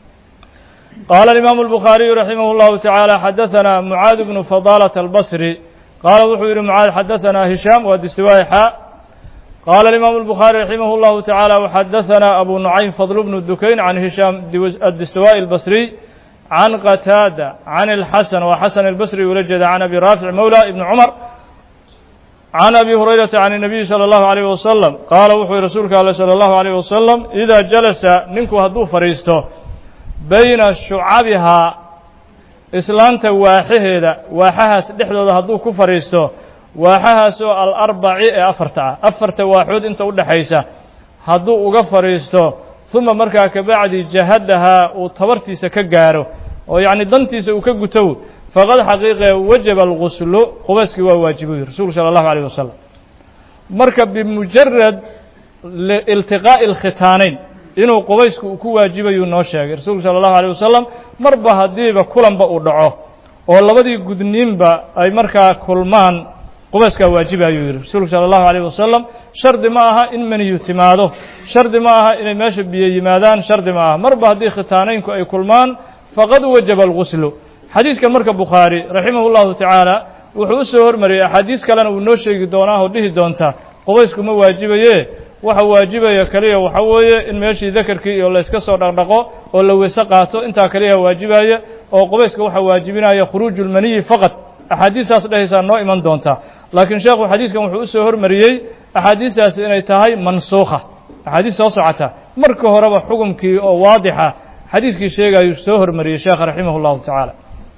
Speaker 1: qaala alimaamu albukhaariyu raximah اllahu tacaala xadaanaa mucaad bnu fadaalata albasri qaala wuxuu yihi mucaad xadaanaa hishaam waa distiwaayi xaa qaala alimaamu albukhaari raximah اllahu tacaala waxadaanaa abu nucaym fadl bnu dukayn can hishaam addistiwaa'i albasriy can qataada can اlxasan waa xasan albasri ula jeeda can abi raafic mowla ibni cumar can abi hurayrata can الnabiyi salى اllahu alayh wasalam qaala wuxuu yihi rasuulka ale salى اllahu alayh wasalam idaa jalasa ninku hadduu fadhiisto bayna shucabihaa islaanta waaxaheeda waaxahaas dhexdooda hadduu ku fadhiisto waaxahaasoo alarbaci ee afarta ah afarta waaxood inta u dhexaysa hadduu uga fadhiisto uma markaa kabacdi jahadahaa uu tabartiisa ka gaaro oo yacni dantiisa uu ka gutow faqad xaqiiqe wajaba alguslu qubayskii waa waajibuy rasuulku sala allahu alayh wasalam marka bimujarad iltiqaa'i alkhitaaneyn inuu qubaysku uu ku waajibayuu noo sheegay rasuulku sala allahu alayh wasalam marba haddiiba kulanba uu dhaco oo labadii gudniinba ay markaa kulmaan qubayskaa waajiba ayuu yidhi rasuulku sala allahu alayh wasalam shardi ma aha in maniyu timaado shardi ma aha inay meesha biyo yimaadaan shardi ma aha marba haddii khitaaneynku ay kulmaan faqad wajaba alguslu xadiiskan marka bukhaari raximah اllahu tacaala wuxuu u soo hormariyey axaadiis kalena uu noo sheegi doonaa oo dhihi doonta qubaysku ma waajibaye waxa waajibaya keliya waxa weeye in meeshii dakarkii iyo layska soo dhaqdhaqo oo la weyse qaato intaa kaliya waajibaya oo qubayska waxa waajibinaya khuruuju lmaniyi faqad axaadiistaas dhehaysaa noo iman doonta laakiin sheekhu xadiiskan wuxuu u soo hormariyey axaadiistaasi inay tahay mansuukha axaadiis soo socota marka horeba xukumkii oo waadixa xadiiskii sheegayuu soo hormariyey sheekha raximah اllahu tacaala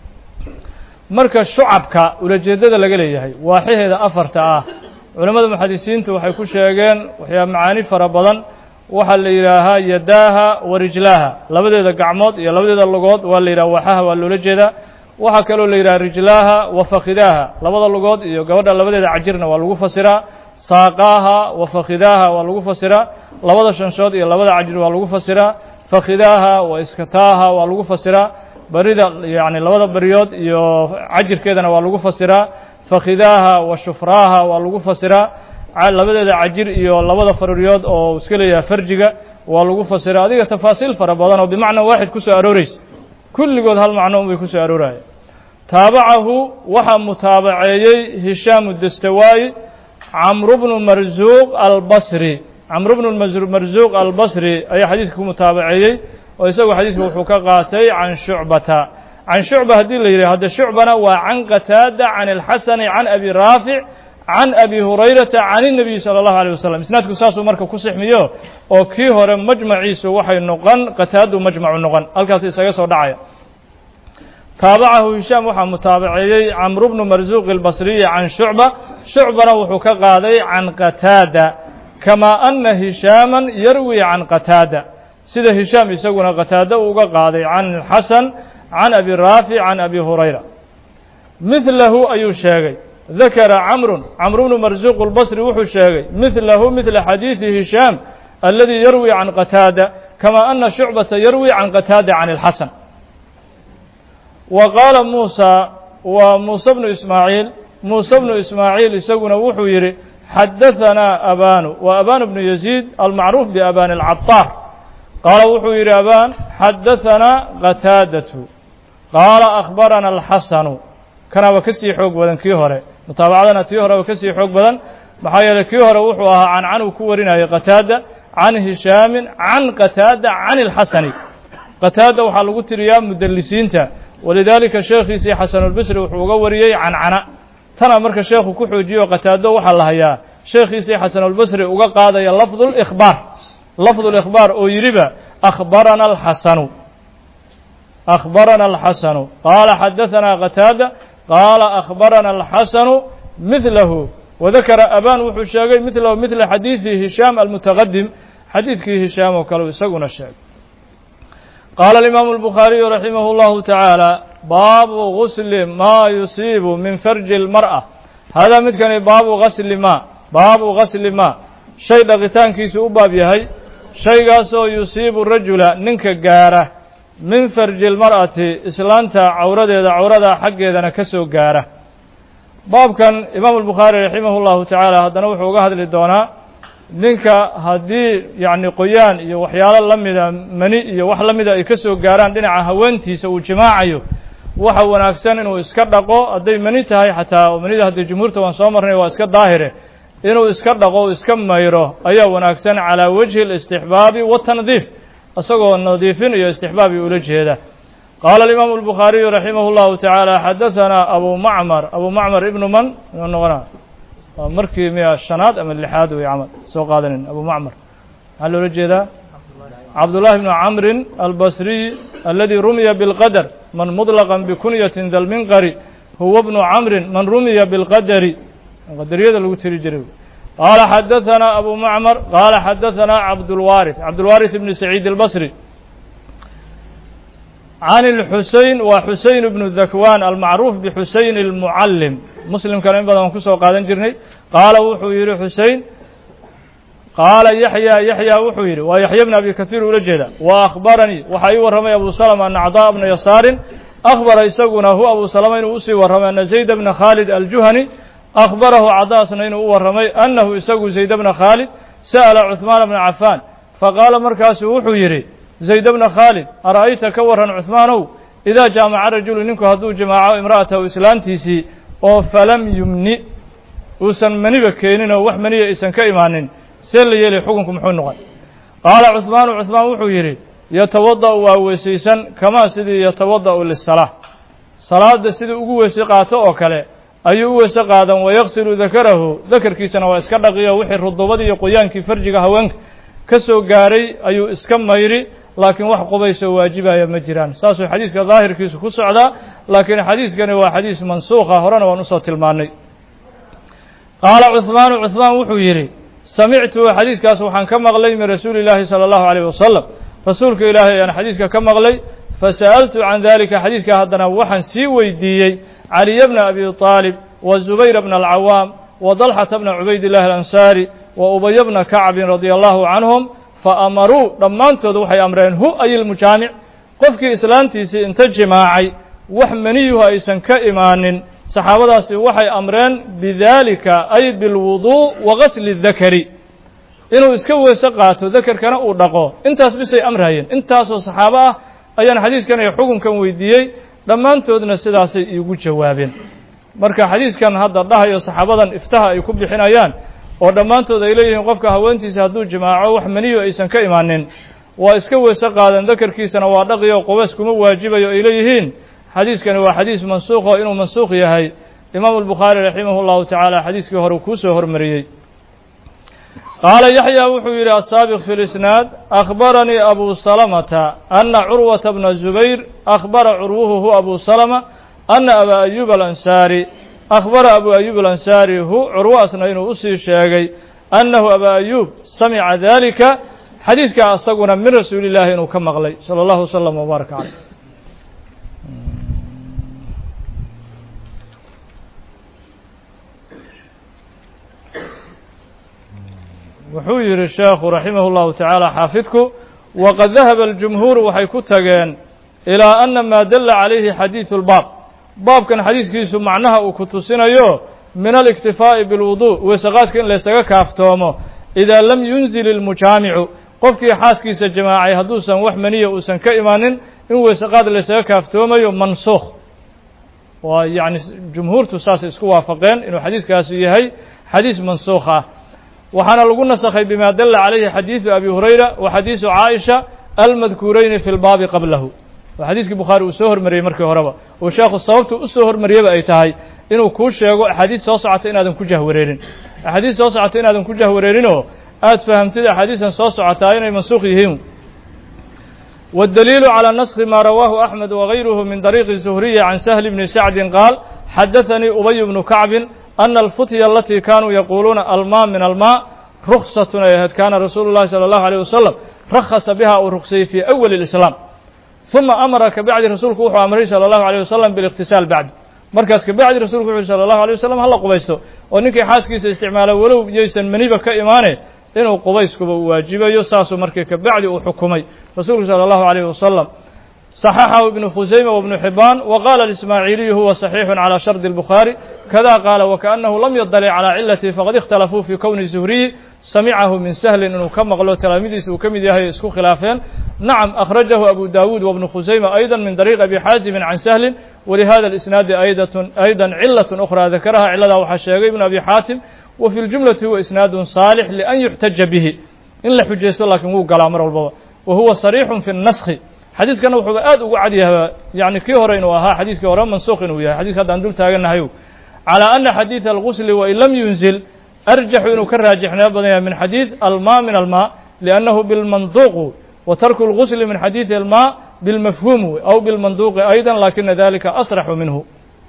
Speaker 1: marka shucabka ulajeeddada laga leeyahay waaxyaheeda afarta ah culammada muxadisiintu waxay ku sheegeen waxyaa macaani fara badan waxaa la yidhaahaa yadaaha wa rijlaaha labadeeda gacmood iyo labadeeda lugood waa la yidhaha waxaha waa loola jeedaa waxaa kaloo la yidhaha rijlaaha wa fakidaaha labada lugood iyo gabadha labadeeda cajirna waa lagu fasiraa saaqaaha wa fakidaaha waa lagu fasiraa labada shanshood iyo labada cajir waa lagu fasiraa fakidaaha wa iskataaha waa lagu fasiraa barida yacni labada bariyood iyo cajirkeedana waa lagu fasiraa fakidaaha wa shufraaha waa lagu fasiraa labadeeda cajir iyo labada faruryood oo iska leeyahay farjiga waa lagu fasiraa adiga tafaasiil fara badan oo bimacna waaxid ku soo arooreysa kulligood hal macno un bay ku soo arooraya taabacahu waxaa mutaabaceeyey hishaamu dastawaayi camru bnu marzuuq albasri camru bnu marzuuq albasri ayaa xadiiska ku mutaabaceeyey oo isagu xadiiska wuxuu ka qaatay can shucbata can shucba haddii la yidhah hadde shucbana waa can qataada can alxasani can abi raafic can abi hurayrata can الnabiyi salى اllahu alيه wasalam isnaadku saasuu marka ku sixmiyo oo kii hore majmaciisu waxay noqon qataadu majmacu noqon halkaas isaga soo dhacaya taabacahu hishaam waxaa mutaabaceeyey camru bnu marzuuq اlbasriyi can shucba shucbana wuxuu ka qaaday can qataada kamaa ana hishaama yarwi can qataada sida hishaam isaguna qataada uga qaaday can xasan can abi raafic can abi hurayra midlahu ayuu sheegay dakara camru camru bnu marzuuq اlbasri wuxuu sheegay midlahu midla xadiidi hishaam aladii yarwi can qataada kamaa ana shucbata yarwi can qataada can اlxasan wa qaala muusa waa muuse bnu ismaaciil muuse bnu ismaaciil isaguna wuxuu yidhi xadahanaa abanu wa abanu bnu yaziid almacruuf biabani alcadaar qaala wuxuu yidhi abaan xadahanaa qataadatu qaala akhbarana alxasanu kanaaba ka sii xoog badan kii hore mutaabacadana tii horeba ka sii xoog badan maxaa yeeley kii hore wuxuu ahaa cancan uu ku warinayay qataada can hishaamin can qataada can ilxasani qataada waxaa lagu tiriyaa mudalisiinta walidaalika sheekhiisii xasanulbasri wuxuu uga wariyey cancana tana marka sheekhu ku xoojiyo qataado waxaa la hayaa sheekhiisii xasanulbasri uga qaadaya lafdu likhbaar lafdu likhbaar oo yidhiba akhbarana alxasanu akhbarana alxasanu qaala xadahanaa qataada qaala akhbarana alxasanu midlahu wadakara aban wuxuu sheegay midlahu midla xadiidi hishaam almutaqadim xadiidkii hishaam oo kale isaguna sheegay qaala alimaamu albukhaariyu raximah اllahu tacaala baabu gusli maa yusiibu min farji اlmar'a haadaa midkani baabu gasli maa baabu gasli maa shay dhaqitaankiisu u baab yahay shaygaasoo yusiibu rajula ninka gaara min farji اlmar'ati islaanta cawradeeda cawrada xaggeedana ka soo gaara baabkan imaamu albukhaari raximah اllahu tacaala haddana wuxuu uga hadli doonaa ninka haddii yacni qoyaan iyo waxyaalo la mida mani iyo wax la mida ay ka soo gaaraan dhinaca haweentiisa uu jimaacayo waxa wanaagsan inuu iska dhaqo hadday mani tahay xataa oo manida haddii jumhuurta waan soo marnay waa iska daahire inuu iska dhaqo o iska mayro ayaa wanaagsan calaa wajhi اlistixbaabi watandiif isagoo nadiifin iyo istixbaabi ula jeeda qaala alimaamu albukhaariyu raximah اllahu tacaala xadahanaa abu macmar abu macmar ibnu man inuu noqona waa markii miya shanaad ama lixaad wey camal soo qaadanin abu macmar maxaa loola jeedaa cabdullahi bnu camrin albasriy aladi rumiya bilqadar man mudlaqan bikunyatin dalminqari huwa bnu camrin man rumiya bilqadari qadariyada lagu tiri jiray qaala xadahanaa abu macmar qaala xadahanaa cabdulwaarith cabdulwaarith ibni saciid albasri can اlxusein waa xusein bnu dakwan almacruuf bixusein اlmucallim muslimkana in badan waan kusoo qaadan jirnay qaala wuxuu yidhi xusein qaala yaxya yaxya wuxuu yidhi waa yaxya bn abi kahiir ula jeeda wa akhbaranii waxaa ii warramay abu salama ana acdaa bna yasaarin akhbara isaguna hu abu salama inuu usii warramay ana zayd bna khaalid aljuhani akhbarahu cadaasna inuu u warramay annahu isagu zayd bna khaalid sa'ala cuثmaan bna cafaan faqaala markaasuu wuxuu yidhi zayd bna khaalid ara'ayta ka warran cuثmaanow idaa jaamaca rajulu ninku hadduu jamaaco imra'atahu islaantiisii oo falam yumni uusan maniba keenin oo wax maniya aysan ka imaanin see la yeelay xukunku muxuu noqon qaala cuثmaanu cuثmaan wuxuu yidhi yatawada'u waa weysaysan kamaa sidii yatawada'u lisalaa salaadda sidii ugu weyse qaato oo kale ayuu u weyse qaadan wayaqsilu dakarahu dakarkiisana waa iska dhaqiyo wixii rudubadii iyo qoyaankii farjiga haweenka ka soo gaaray ayuu iska mayri laakiin wax qubaysoo waajibaya ma jiraan saasuu xadiiska daahirkiisu ku socdaa laakiin xadiiskani waa xadiis mansuukha horena waan usoo tilmaannay qaala cuhmaanu cuhmaan wuxuu yidhi samictu xadiiskaas waxaan ka maqlay min rasuuli illaahi sala allahu alayh wasalam rasuulka ilaahay ayaan xadiiska ka maqlay fasa'altu can dalika xadiiska haddana waxaan sii weydiiyey caliya bna abi طaalib wa zubayra bna alcawaam wa dalxata bna cubaydillahi alansaari wa ubaya bna kacbin radia allahu canhum faamaruu dhammaantood waxay amreen hu ay ilmujaamic qofkii islaantiisii inta jimaacay wax maniyuhu aysan ka imaanin saxaabadaasi waxay amreen bidalika ay bilwuduu wa gasli dakari inuu iska weyse qaato dakarkana uu dhaqo intaas bisay amrayeen intaasoo saxaabo ah ayaan xadiiskan iyo xukunkan weydiiyey dhammaantoodna sidaasay iigu jawaabeen marka xadiiskan hadda dhahayo saxaabadan iftaha ay ku bixinayaan oo dhammaantood ay leeyihiin qofka haweentiisa hadduu jimaaco wax maniyo aysan ka imaanin waa iska weyse qaadan dakarkiisana waa dhaqiyo qubays kuma waajibayo ay leeyihiin xadiiskani waa xadiis mansuuq oo inuu mansuuq yahay imaamu albukhaari raximah llahu tacaala xadiiskii hore kuu soo hormariyey qaala yaxya wuxuu yidhi asaabiq fi lisnaad akhbaranii abu salamata ana curwata bna zubayr akhbara curwuhu hu abu salama ana abaa ayuub alansaari akhbara abu ayuub alansaari hu curwaasna inuu usii sheegay annahu abaa ayuub samica dalika xadiiskaa asaguna min rasuuli illaahi inuu ka maqlay sala allahu wasalam wbaaraka caleyh wuxuu yidhi sheekhu raximah اllahu tacaala xaafidku waqad dahaba aljumhuur waxay ku tageen ilaa ana maa dalla calayhi xadiidu اlbaab baabkan xadiiskiisu macnaha uu ku tusinayo min aliktifaa'i biاlwudu weeseqaadka in laysaga kaaftoomo idaa lam yunzil ilmujaamicu qofkii xaaskiisa jamaacay hadduusan wax maniya uusan ka imaanin in weeseqaad laysaga kaaftoomayo mansuukh waa yacni jumhuurtu saasay isku waafaqeen inuu xadiiskaasi yahay xadiis mansuukh ah waxaana lagu nasakhay bima dalla calayhi xadiidu abi hurayra wa xadiisu caaisha almadkuurayni fi lbaabi qablahu waa xadiiskii bukhaari uu soo hormariyey markii horeba uu sheekhu sababtu u soo hormariyaba ay tahay inuu kuu sheego axaadiis soo socota inaadan ku jahwareerin axaadiis soo socota inaadan ku jahwareerinoo aada fahamtid axaadiistan soo socotaa inay mansuuq yihiin waاdaliilu calى naskhi ma rawaahu axmed wagayruhu min dariiqi zuhriyi can sahli bni sacdin qaal xadaanii ubay bnu kacbin ana alfutya alatii kaanuu yaquuluuna almaa min almaa ruksatun ay ahayd kaana rasuulu llahi salى allahu alيyh wasalam rakhasa biha uu ruksayey fii awali اlislaam uma amara kabacdi rasuulku wuxuu amray salى allahu alيyh wasalam biاliqtisaal bacd markaas kabacdi rasulku wuxu uhi salى allahu alيyh wasalam hala qubaysto oo ninkii xaaskiisa isticmaala walow yaysan maniba ka imaane inuu qubayskuba u waajibayo saasuu markii kabacdi uu xukumay rasuulku salى allahu alيyh wasalam صxxahu ibn khusayma wbnu xibaan wqala اismaaعiliyu huwa صaxiixu calى shardi الbukhaarي kada qaala wkaأnahu lam yadalic calى cilati faqad اkhtalafuu fi kowni zuhriyi samicahu min sahlin inuu ka maqlo talaamidiisa uu ka mid yahay isku khilaafeen nacam akhrajahu abu dawuud wbnu khusayma ayda min dariiq abi xaazimi can sahlin walihada اlisnaadi ayda cilaة أkhra dakaraha ciladaa waxaa sheegay ibn abi xaatim wa fi ljumlati huwa isnaadu saalix lian yuxtaja bihi in la xujaysto laakiin wuu galaa mar walbaba wa huwa sarيixu fi الnaskhi xadiiskana wuxuuba aad ugu cadyaha yani kii hore inuu ahaa xadiiskii hore mansuuq inuu yahay xadiiska haddaan dul taaganahay calى ana xadiiث algusli wain lam yunzil arjaxu inuu ka raajixnimo badan yahay min xadiiث alma min alma liannahu bilmanduuq wa tarku اlgusli min xadiiثi alma bilmafhuum aw bilmanduuqi ayda lakina dalika asraxu minhu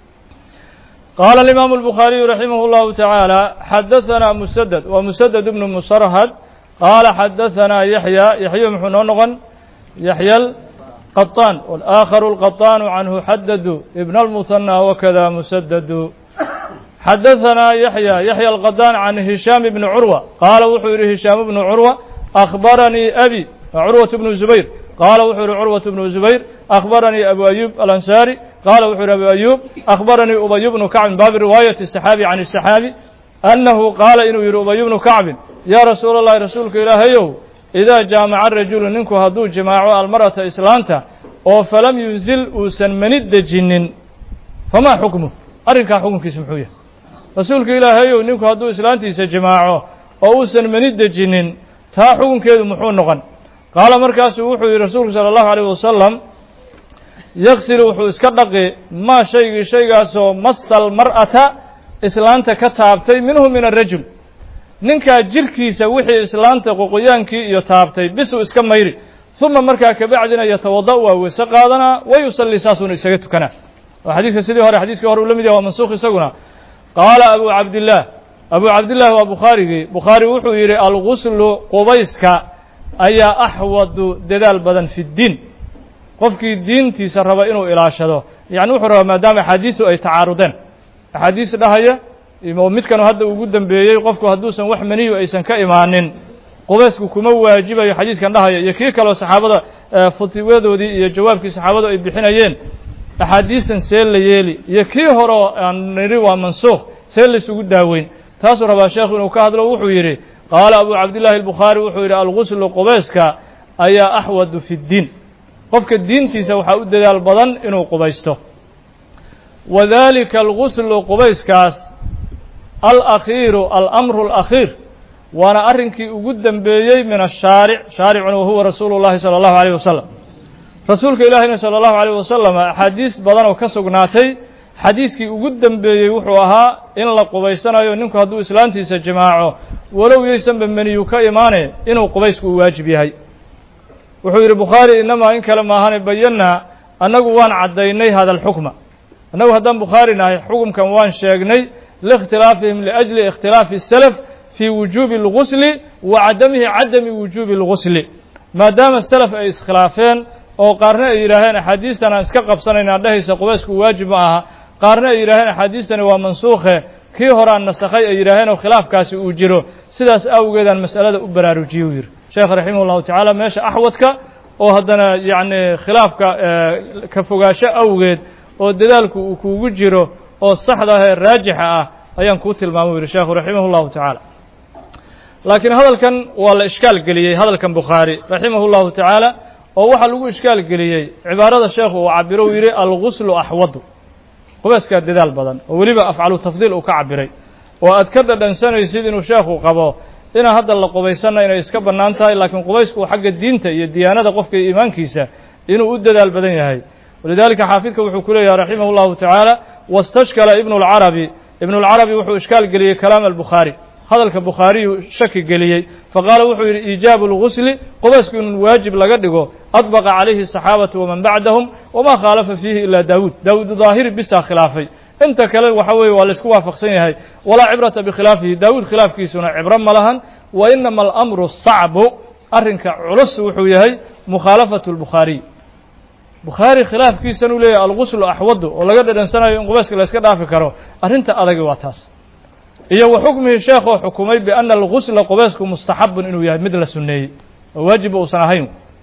Speaker 1: qaala alimaamu الbukhaariyu raximah اllahu taعaalى xadaثana musaded wa musaded bnu musarhad qaala xadaثana yaxya yaxya muxuu noo noqon yaxya qaطaan wاlآakharu اlqaطaanu canhu xadadu ibn اlmuhanى wakada musadadu xadaثanaa yaxya yaxya alqadaan can hishaam bni curwa qaala wuxuu yidhi hishaam bnu curwa akhbaranii abi curwaة bnu zubayr qaala wuxuu yihi curwaة bnu zubayr akhbaranii abu ayub alansaari qaala wuxuu yihi abu ayub akhbaranii ubay bnu kacbin baabi riwaayati الsaxaabi can الsaxaabi annahu qaala inuu yihi ubay bnu kacbin yaa rasuula اllahi rasuulka ilaahayow idaa jaamaca rajulu ninku hadduu jimaaco almar'ata islaanta oo falam yunzil uusan mani dejinin famaa xukmuh arrinkaa xukunkiisa muxuu yahay rasuulka ilaahayow ninku hadduu islaantiisa jimaaco oo uusan mani dejinin taa xukunkeedu muxuu noqon qaala markaasuu wuxuu yihi rasuulku sala allahu alayh wasalam yaksilu wuxuu iska dhaqi maa shaygii shaygaasoo masal mar'ata islaanta ka taabtay minhu min arajul ninkaa jirkiisa wixii islaanta qoqoyaankii iyo taabtay bisuu iska mayri uma markaa kabacdina yatawada waa weyse qaadanaa wa yusallii saasuuna isaga tukanaa oo xadiiska sidii hore xadiiskii hore uu la mid yahay waa mansuukh isaguna qaala abu cabdillaah abu cabdillaah waa bukhaarigii bukhaari wuxuu yidhi alguslu qubayska ayaa axwadu dadaal badan fi ddiin qofkii diintiisa raba inuu ilaashado yacni wuxuu rabaa maadaama axaadiisu ay tacaarudeen axaadiis dhahaya oo midkanu hadda ugu dambeeyey qofku hadduusan wax maniyu aysan ka imaanin qubaysku kuma waajibayo xadiiskan dhahaya iyo kii kaleo saxaabada futiwadoodii iyo jawaabkii saxaabadu ay bixinayeen axaadiistan see la yeeli iyo kii horeo aan nidhi waa mansuukh see laysugu daaweyn taasuu rabaa sheekhu inuu ka hadlo wuxuu yidhi qaala abu cabdillahi albukhaari wuxuu yidhi alguslu qubayska ayaa axwadu fi ddiin qofka diintiisa waxaa u dadaal badan inuu qubaysto wadalika alguslu qubayskaas alakhiiru alamru alakhiir waana arrinkii ugu dembeeyey min ashaaric shaaricuna wahuwa rasuulu llahi sala allahu alayh wasalam rasuulka ilaahiyna sala allahu alayh wasalam axaadiis badan oo ka sugnaatay xadiiskii ugu dembeeyey wuxuu ahaa in la qubaysanayo ninku hadduu islaantiisa jimaaco walow yaysanba meniyu ka imaane inuu qubaysku u waajib yahay wuxuu yidhi bukhaari inamaa in kale maahane bayannaa annagu waan caddaynay hada alxukma annagu haddaan bukhaari nahay xukumkan waan sheegnay liikhtilaafihim liajli ikhtilaafi الsalaf fii wujuubi اlgusli wa cadamihi cadami wujuubi اlgusli maadaama salaf ay iskhilaafeen oo qaarna ay yidhaaheen axaadiistan aan iska qabsanaynaa dhehaysa qubaysku waajib ma aha qaarna ay yidhaaheen axaadiistani waa mansuukhe kii horaan nasakhay ay yidhaaheen oo khilaafkaasi uu jiro sidaas awgeedaan mas'alada u baraarujiyey u yidhi sheekh raximah ullahu tacaala meesha axwadka oo haddana yacni khilaafka ka fogaasho awgeed oo dadaalku uu kuugu jiro oo saxda ah ee raajixa ah ayaan kuu tilmaamay u yidhi sheekhu raximah ullahu tacaala laakiin hadalkan waa la ishkaal geliyey hadalkan bukhaari raximah ullahu tacaala oo waxaa lagu ishkaal geliyey cibaarada sheekhu uu cabiro uu yidhi alguslu axwadu qubayskaa dadaal badan oo weliba afcalu tafdiil uu ka cabiray oo aad ka dhadhansanaysid inuu sheekhu qabo inaan hadda la qubaysanna inay iska bannaan tahay laakiin qubaysku xagga diinta iyo diyaanada qofka iyo iimaankiisa inuu u dadaal badan yahay walidaalika xaafidka wuxuu ku leeyahay raximah llahu tacaala wastashkala ibnu lcarabi ibnu lcarabi wuxuu ishkaal geliyey kalaam albukhaari hadalka bukhaariyuu shaki geliyey faqaala wuxuu yidhi iijaabu lgusli qubaysku in waajib laga dhigo adbaqa calayhi asaxaabatu waman bacdahum wamaa khaalafa fiihi ilaa daawuud daawuud daahiri bisaa khilaafay inta kale waxa weeye waa laysku waafaqsan yahay walaa cibrata bikhilaafihi daawuud khilaafkiisuna cibro ma lahan wa inama alamru sacbu arrinka culus wuxuu yahay mukhaalafatu lbukhaariy bukhaari khilaafkiisan uu leeyahay alguslu axwadu oo laga dhadhansanayo in qubayska la yska dhaafi karo arrinta adagi waa taas iyo wa xukmihi sheekh oo xukumay biana algusla qubaysku mustaxabun inuu yahay mid la sunneeyey oo waajiba uusan ahayn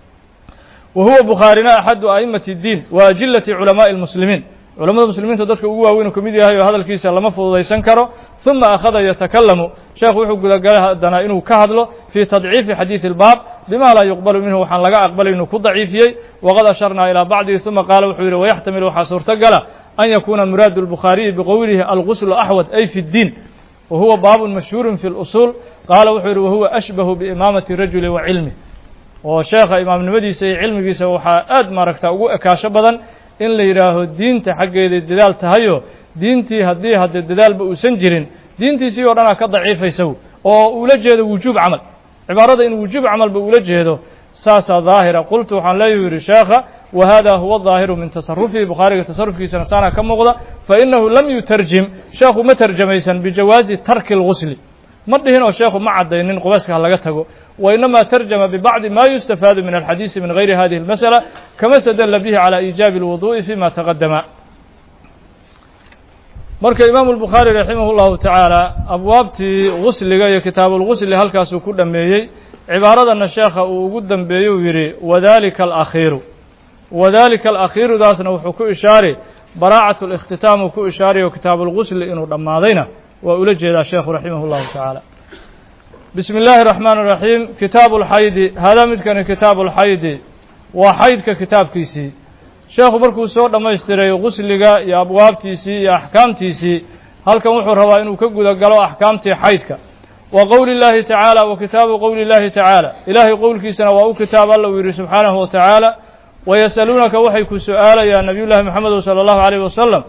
Speaker 1: wa huwa bukhaarina axadu a'imati اdiin wa ajilati culamaaءi اlmuslimiin culamada muslimiinta dadka ugu waaweyn uu ka mid yahay oo hadalkiisa lama fududaysan karo ثuma akhada yatakalamu sheekhu wuxuu gudagalay haddana inuu ka hadlo fii tadciifi xadiiثi اlbaab bima laa yuqbalu minhu waxaan laga aqbalay inuu ku daciifiyey waqad asharnaa ilىa bacdihi ثuma qaala wuxuu yidhi wayaxtamil waxaa suurtogala an yakuuna muraadu الbukhaariyi biqowlihi alguslu axwad ay fi اddiin wa huwa baabun mashhuurun fi اlusuul qaala wuxuu yidhi wahuwa ashbahu biimaamati rajuli wa cilmih oo sheekha imaamnimadiisa iyo cilmigiisa waxaa aad maaragta ugu ekaasho badan in la yidhaaho diinta xaggeeday dadaal tahayo diintii haddii haddee dadaalba uusan jirin diintiisii oo dhanaa ka daciifaysa oo uula jeedo wujuub camal cibaarada in wujuub camalba ula jeedo saasaa daahira qultu waxaan leeyahu yidhi sheekha wa hada huwa daahiru min tasarufihi bukhaariga tasarufkiisana saana ka muuqda fainahu lam yutarjim sheekhu ma tarjamaysan bijawaazi tarki اlgusli ma dhihin oo sheekhu ma caddaynin qubayska ha laga tago وإنما ترجم ببعض ما يستفاد من الحديث من غير هذه المسألة كما استدل به على إيجاب الوضوء فيما تقدم marka imaamu الbukhaarي raximah الlahu taعaalى abwaabtii gusliga iyo kitaabuulgusli halkaasuu ku dhameeyey cibaaradana sheekha uu ugu dambeeyey uu yidhi wadalika alakhiiru wadalika alakhiirudaasna wuxuu ku ishaari baraacat اlاkhtitaam uu ku ishaarayo kitaabuulgusli inuu dhammaadayna waa ula jeedaa sheekhu raximah الlahu taعaalى bismi illaahi الraxmaan الraxiim kitaabu اlxaydi haadaa midkani kitaabu اlxaydi waa xaydka kitaabkiisii sheekhu markuu soo dhammaystiray gusliga iyo abwaabtiisii iyo axkaamtiisii halkan wuxuu rabaa inuu ka guda galo axkaamtii xaydka wa qowli اllaahi tacaala wa kitaabu qowli اllaahi tacaala ilaahay qowlkiisana waa u kitaab alla uu yidhi subxaanahu wa tacaala wayas'aluunaka waxay ku su'aalayaan nabiy llaahi moxamedu salى allahu عaleyh wasalam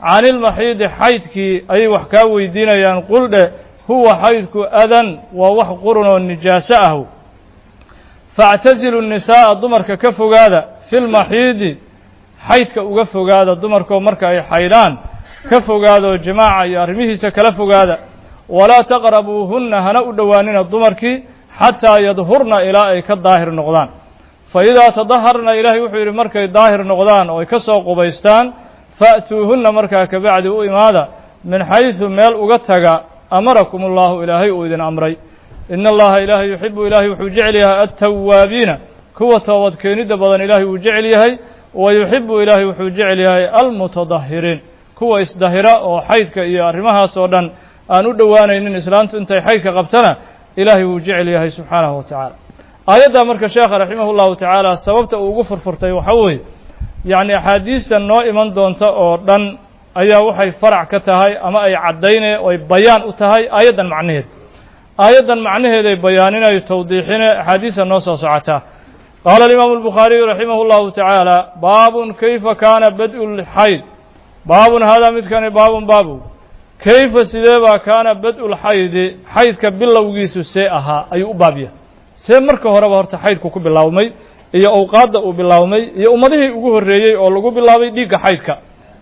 Speaker 1: can ilmaxiidi xaydkii ayay wax kaa weydiinayaan quldhe huwa xaydku adan waa wax qurun oo nijaaso ah faactasilu nisaa'a dumarka ka fogaada fi lmaxiidi xaydka uga fogaada dumarkoo marka ay xaydhaan ka fogaada oo jimaaca iyo arrimihiisa kala fogaada walaa taqrabuuhunna hana u dhowaanina dumarkii xataa yadhurna ilaa ay ka daahir noqdaan fa idaa tadaharna ilaahay wuxuu yidhi markay daahir noqdaan oo ay ka soo qubaystaan fa'tuuhunna markaa kabacdi u imaada min xaysu meel uga taga amarakum allahu ilaahay uu idin amray ina allaha ilaahay yuxibu ilaahay wuxuu jecel yahay altawaabiina kuwa toobad keenidda badan ilaahay uu jecel yahay wa yuxibu ilaahay wuxuu jecel yahay almutadahiriin kuwa isdahira oo xaydka iyo arrimahaas oo dhan aan u dhowaanaynin islaantu intay xaydka qabtana ilaahay wuu jecel yahay subxaanahu wa tacaala aayaddaa marka sheekha raximah llahu tacaala sababta uu ugu furfurtay waxaa weeye yacni axaadiistan noo iman doonta oo dhan ayaa waxay farac ka tahay ama ay caddayne oy bayaan u tahay aayaddan macnaheed aayaddan macnaheeday bayaaninayo tawdiixine axaadiista noo soo socotaa qaala alimaamu albukhaariyu raximah llahu tacaala baabun kayfa kaana bad-u lxayd baabun haadaa midkani baabun baabu kayfa sidee baa kaana bad-u lxaydi xaydka bilowgiisu see ahaa ayuu u baabya see marka horeba horta xaydku ku bilaawmay iyo awqaadda uu bilaawmay iyo ummadihii ugu horreeyey oo lagu bilaabay dhiigga xaydka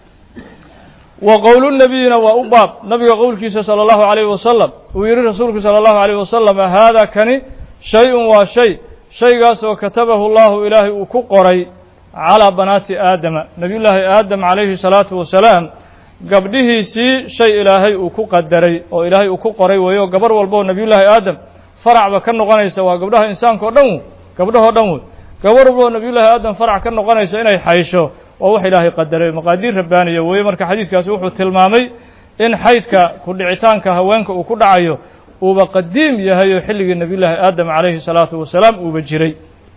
Speaker 1: wa qowlu nebiyina waa u baab nabiga qowlkiisa sala allahu calayhi wasalam uu yidhi rasuulku sala allahu calayh wasalam haada kani shay-un waa shay shaygaasoo katabahu llahu ilaahay uu ku qoray calaa banaati aadama nebiyullaahi aadam calayhi salaatu wasalaam gabdhihiisii shay ilaahay uu ku qadaray oo ilaahay uu ku qoray weeyo gabar walboo nebiyullaahi aadam faracba ka noqonaysa waa gabdhaha insaanka oo dhan wey gabdhahoo dhan wey gabar walboo nebiyullaahi aadam farac ka noqonaysa inay xaysho waa wax ilaahay qadaray maqaadiir rabbaaniya weeye marka xadiiskaasi wuxuu tilmaamay in xaydka ku dhicitaanka haweenka uu ku dhacayo uuba qadiim yahay oo xilligii nebiyullaahi aadam calayhi salaatu wasalaam uuba jiray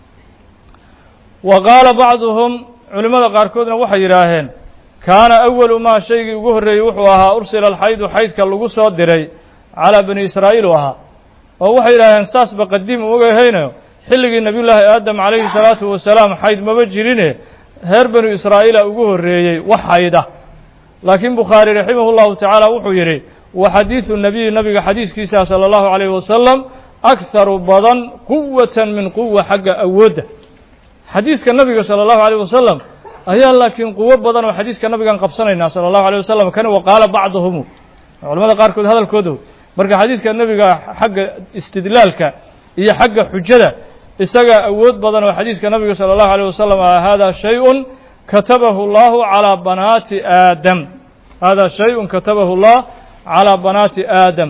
Speaker 1: wa qaala bacduhum culimmada qaarkoodna waxay yidhaaheen kaana awalu maa shaygii ugu horreeyey wuxuu ahaa ursila alxaydu xaydka lagu soo diray calaa bani israa'iil u ahaa oo waxay yidhaaheen saasba qadiim uga haynayo xilligii nebiyullaahi aadam calayhi salaatu wasalaam xayd maba jirine reer banu israa'iila ugu horreeyey wax xayda laakiin bukhaari raximah llahu tacaala wuxuu yidhi wa xadiidu nebiyi nabiga xadiiskiisa sala allahu calayhi wasalam akharu badan quwatan min quwa xagga awoodda xadiiska nabiga sala allahu calayh wasalam ayaa laakiin quwo badan oo xadiiska nabigaan qabsanaynaa sala allahu alay wasalam kani wa qaala bacduhumu culamada qaarkood hadalkooda marka xadiiska nebiga xagga istidlaalka iyo xagga xujada isagaa awood badan oo xadiiska nabiga salى اllahu alيه wasalam a hada shayء katabahu اllahu calىa banaati aadam hada shayء katabahu اllah calىa banaati aadam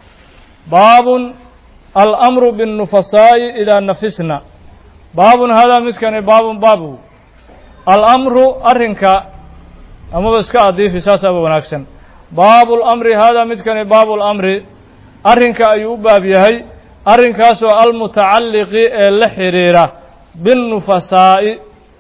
Speaker 1: baabun alأmru bالnufasaaءi idaa nafisna baabun hada midkani baabun baabu alأmru arrinka amaba iska adiifi saasaaba wanaagsan baabu اlamri hada midkani baabu اlamri arrinka ayuu u baab yahay arrinkaasoo almutacalliqi ee la xidhiira binnufasaa'i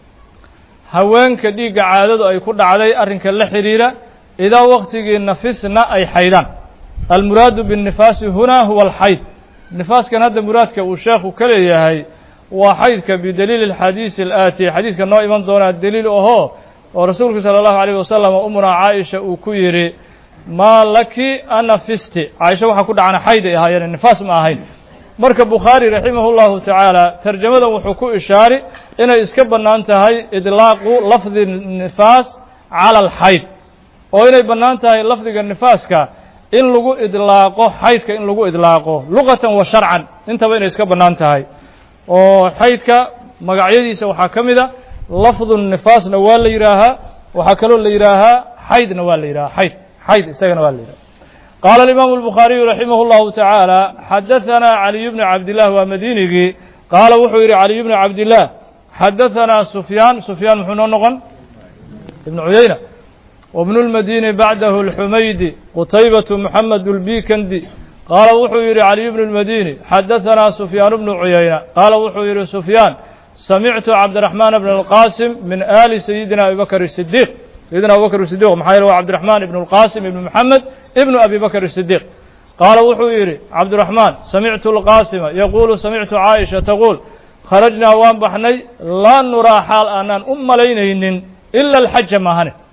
Speaker 1: haweenka dhiigga caadadu ay ku dhacday arrinka la xidhiira idaa waqtigii nafisna ay xaydaan almuraadu binnifaasi hunaa huwa alxayd nifaaskan hadda muraadka uu sheekhu ka leeyahay waa xaydka bidaliili alxadiisi alaati xadiiska noo iman doonaa deliil ahoo oo rasuulku sala allahu alayh wasalam umunaa caaisha uu ku yidhi maa laki anafisti caaisha waxaa ku dhacana xayd ay ahaayeen nifaas ma ahayn marka bukhaari raximah اllahu tacaala tarjamadan wuxuu ku ishaari inay iska bannaan tahay idlaaqu lafdi nifaas cala alxayd oo inay bannaan tahay lafdiga nifaaska in lagu idlaaqo xaydka in lagu idlaaqo luqatan wa sharcan intaba inay iska bannaan tahay oo xaydka magacyadiisa waxaa ka mid a lafdu nifaasna waa la yidhaahaa waxaa kaloo la yidhaahaa xaydna waa la yidhahaa xayd xayd isagana waa la yidhaha qaala alimaamu albukhaariyu raximah اllahu tacaala xadahanaa caliy bnu cabdillaah waa madiinigii qaala wuxuu yidhi caliy bnu cabdillaah xadahanaa sufyaan sufyaan muxuu noo noqon ibnu cuyayna wabnu lmadini bacdahu alxumaydi qutaybatu moxamed اlbikandi qaala wuxuu yidhi caliy bnu lmadini xadahanaa sufyaan bnu cuyayna qaala wuxuu yidhi sufyaan samictu cabdiraxmaan bn alqaasim min aali sayidina abi bakr sidiiq sayidina abu bakr sidiq maxaa yeele waa cabdiraxmaan ibnu alqaasim ibnu moxamed ibnu abi bakr sidiiq qaala wuxuu yidhi cabdiraxmaan samictu alqaasima yaquulu samictu caaisha taquul kharajnaa waan baxnay laa nuraa xaal aanaan u malaynaynin ila alxaja maahane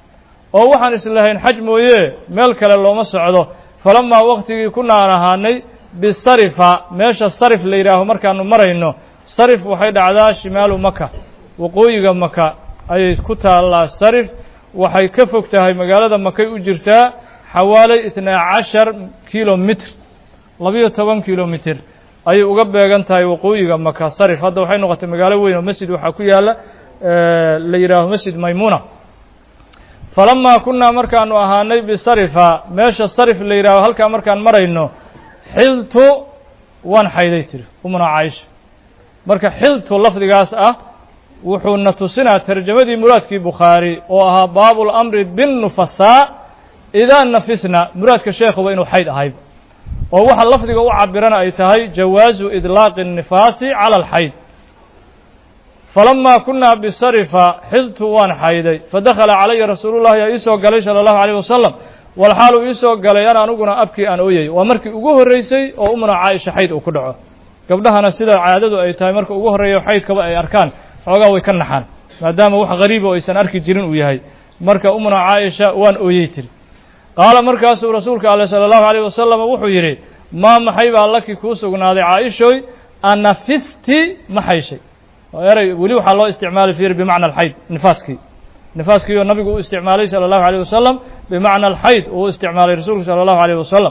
Speaker 1: oo waxaan islahayn xaj mooye meel kale looma socdo falamaa waqtigii kuna aan ahaanay bisarifa meesha sarif la yidhaaho markaanu marayno sarif waxay dhacdaa shimaalu maka waqooyiga maka ayay ku taallaa sarif waxay ka fog tahay magaalada makay u jirtaa xawaalay itnaa cashar kilomitr labiyo toban kilomitr ayay uga beegan tahay waqooyiga maka sarif hadda waxay noqotay magaalo weyn oo masjid waxaa ku yaalla la yidhaaho masjid maymuna falamaa kunaa markaanu ahaanay bisarifa meesha sarif la yidhaaho halkaa markaan marayno xiltu waan xayday tiri umna caaisha marka xiltu lafdigaas ah wuxuuna tusinaa tarjamadii muraadkii bukhaari oo ahaa baabu lamri binnufasaa idaa nafisna muraadka sheekhuba inuu xayd ahayd oo waxa lafdiga u cabirana ay tahay jawaazu idlaaqi الnifaasi calى alxayd falamaa kunaa bisarifa xiltu waan xayday fadakhala calaya rasuulu llahi yaa iisoo galay salى اllahu عalيه wasalam walxaalu iisoo galay ana aniguna abkii aan ooyay waa markii ugu horreysay oo umna caaisha xayd uu ku dhaco gabdhahana sida caadadu ay tahay marka ugu horreeya xaydkaba ay arkaan xoogaa way ka naxaan maadaama wax gariiba oo aysan arki jirin uu yahay marka umna caaisha waan ooyey tiri qaala markaasuu rasuulka ale salى اllahu عalيه wasalam wuxuu yidhi maa maxay baa laki kuu sugnaaday caaishoy anafisti ma xayshay eray weli waxaa loo isticmaali fiiri bimacna alxayd nifaaskii nifaaskii oo nabigu u isticmaalay salى اllahu عalيه wasalam bimacna alxayd uu u isticmaalay rasuulku salى اllahu عalيه wasalam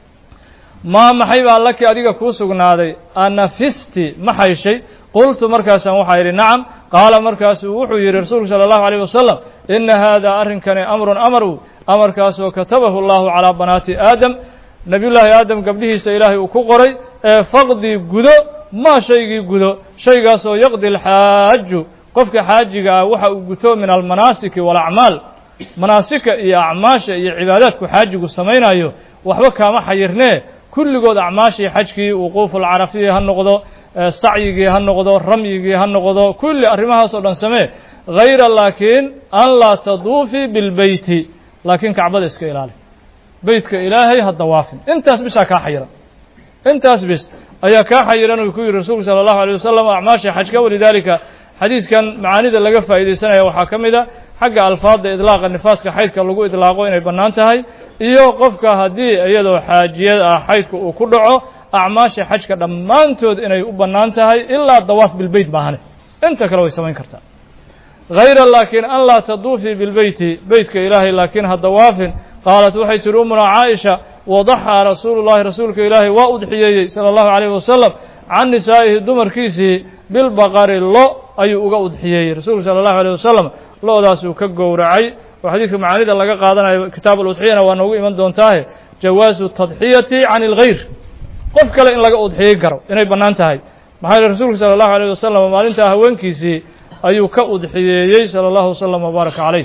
Speaker 1: maa maxay baa laki adiga kuu sugnaaday anafisti ma xayshay qultu markaasaan waxaa yidhi nacam qaala markaasuu wuxuu yidhi rasuulku salى اllahu عalيه wasalam ina hada arrinkani amrun amaru amarkaasoo katabahu اllahu calىa banaati aadam nebiyullaahi aadam gabdhihiisa ilaahay uu ku qoray ee faqdii gudo maa shaygii gudo shaygaasoo yaqdi alxaaju qofka xaajiga ah waxa uu guto min almanaasiki waalacmaal manaasika iyo acmaasha iyo cibaadaadku xaajigu samaynayo waxba kaama xayirnee kulligood acmaashii xajkii wuquufu alcarafiyi ha noqdo sacyigii ha noqdo ramyigii ha noqdo kulli arrimahaas oo dhan samee hayra laakiin an laa taduufii bilbeyti laakiin kacbada iska ilaali beytka ilaahay ha dawaafin intaas bisaa kaa xayiran intaas bis ayaa kaa xayiran uu ku yidhi rasuulku salى اllahu alيه wasalam acmaasha xajka walidaalika xadiiskan macaanida laga faa'iidaysanaya waxaa ka mid a xagga alfaadda idlaaqa nifaaska xaydka lagu idlaaqo inay bannaan tahay iyo qofka haddii iyadoo xaajiyad ah xaydka uu ku dhaco acmaasha xajka dhammaantood inay u bannaan tahay ilaa dawaaf bilbeyt maahane inta kale way samayn kartaa hayra laakiin an laa taduufii bilbeyti beytka ilaahay laakiin ha dawaafin qaalat waxay tihi umuna caaisha wadaxaa rasuulu llahi rasuulka ilaahay waa udxiyeeyey sala allahu calayhi wasalam can nisaa'ihi dumarkiisii bilbaqari lo ayuu uga udxiyeeyey rasuulku sala allahu alayh wasalam lo-daasuu ka gowracay oo xadiiska macaanida laga qaadanayo kitaab aludxiyana waa noogu iman doontaahe jawaasu tadxiyati can ilgayr qof kale in laga udxiyin karo inay bannaan tahay maxaa yele rasuulku sala allahu alayh wasalam maalintaa haweenkiisii ayuu ka udxiyeeyey sala allahu wasalam wabaaraka calayh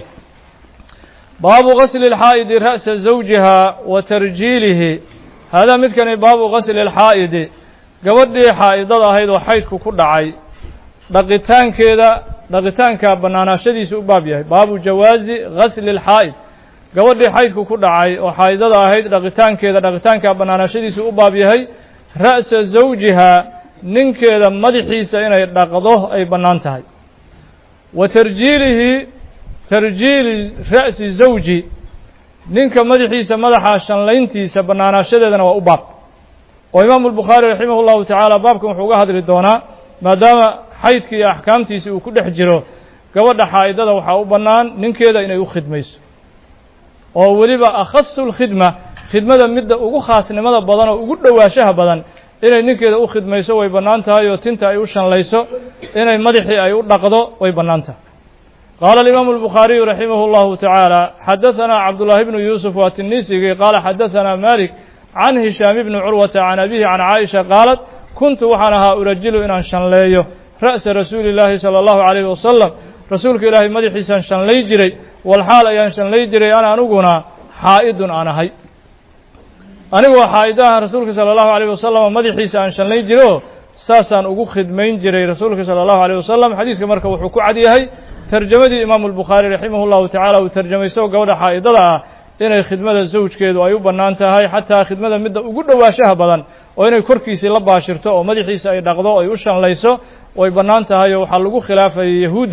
Speaker 1: baabu gasli اlxaa'idi ra'sa zawjiha wa tarjiilihi haadaa midkani baabu gasli اlxaa'idi gabadhii xaa'idada ahayd oo xaydku ku dhacay dhaqitaankeeda dhaqitaanka bannaanaashadiisu u baab yahay baabu jawaazi gasli اlxaa'id gabadhii xaydku ku dhacay oo xaa'idada ahayd dhaqitaankeeda dhaqitaanka bannaanaashadiisu u baab yahay ra'sa zawjiha ninkeeda madaxiisa inay dhaqdo ay bannaan tahay wa tarjiilihi tarjiili ra'si zawji ninka madaxiisa madaxa shanlayntiisa bannaanaashadeedana waa u baab oo imaamu albukhaari raximah llahu tacaala baabkan wuxuu uga hadli doonaa maadaama xaydka iyo axkaamtiisi uu ku dhex jiro gabadha xaa'idada waxaa u bannaan ninkeeda inay u khidmayso oo weliba akhasu lkhidma khidmada midda ugu khaasnimada badan oo ugu dhowaashaha badan inay ninkeeda u khidmayso way bannaan tahay oo tinta ay u shanlayso inay madaxii ay u dhaqdo way bannaan tahay qaala alimaamu albukhaariyu raximah اllahu tacaala xadaثana cabdullaahi bnu yuusuf waa tinisigii qaala xadaثana malik can hishaam bni curwata can abihi can caaisha qaalat kuntu waxaan ahaa urajilu inaan shanleeyo ra'sa rasuuli llaahi salى allahu calayhi wasalam rasuulka ilaahay madaxiisaan shanlay jiray walxaal ayaan shanlay jiray ana aniguna xaa'idun aan ahay anigoo xaa'idahan rasuulka salى allahu alayh wasalam madaxiisa aan shanlay jiro saasaan ugu khidmayn jiray rasuulka salى allahu alayh wasalam xadiiska marka wuxuu ku cad yahay tarjamadii imaamu albukhaari raximah llahu tacaala uu tarjamayso gabadha xaa'idada ah inay khidmada zawjkeedu ay u bannaan tahay xataa khidmada midda ugu dhowaashaha badan oo inay korkiisii la baashirto oo madaxiisa ay dhaqdo ay u shanlayso way bannaan tahay oo waxaa lagu khilaafayay yahuudda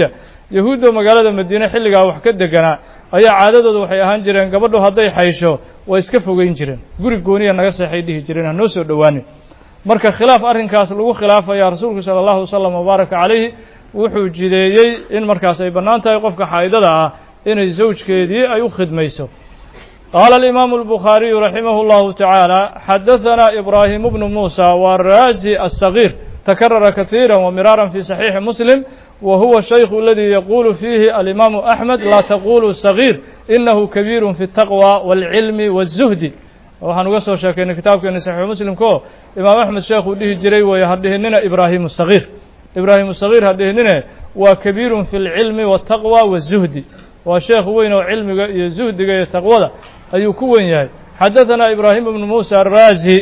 Speaker 1: yahuudda magaalada madiine xilligaa wax ka deganaa ayaa caadadooda waxay ahaan jireen gabadhu hadday xaysho way iska fogeyn jireen guri gooniya naga seexay dhihi jireen hanoo soo dhowaanin marka khilaaf arrinkaas lagu khilaafaya rasuulku sala allahu wasalam wabaaraka calayhi wuxuu jideeyey in markaas ay bannaan tahay qofka xaa'idada ah inay zawjkeedii ay u khidmayso qaala alimaamu albukhaariyu raximah اllahu tacaala xadahanaa ibraahimu bnu muusa waa raazi aلsagiir takarara kahiira wamiraaran fi saxiixi muslim wa huwa shaykhu aladii yaquulu fiihi alimaamu axmed laa taqulu sagiir inahu kabiiru fi اtaqwa wاlcilmi wالzuhdi waxaan uga soo sheekaynay kitaabkeeni saxiixu muslimka oo imaam axmed sheekhuu dhihi jiray weeye ha dhihinina ibraahimu sagiir ibraahimu sagiir ha dhihinine waa kabiirun fi اlcilmi wاtaqwa wالzuhdi waa sheekh weyn oo cilmiga iyo zuhdiga iyo taqwada ayuu ku wen yahay xadaثanaa ibraahim bnu muusa araazi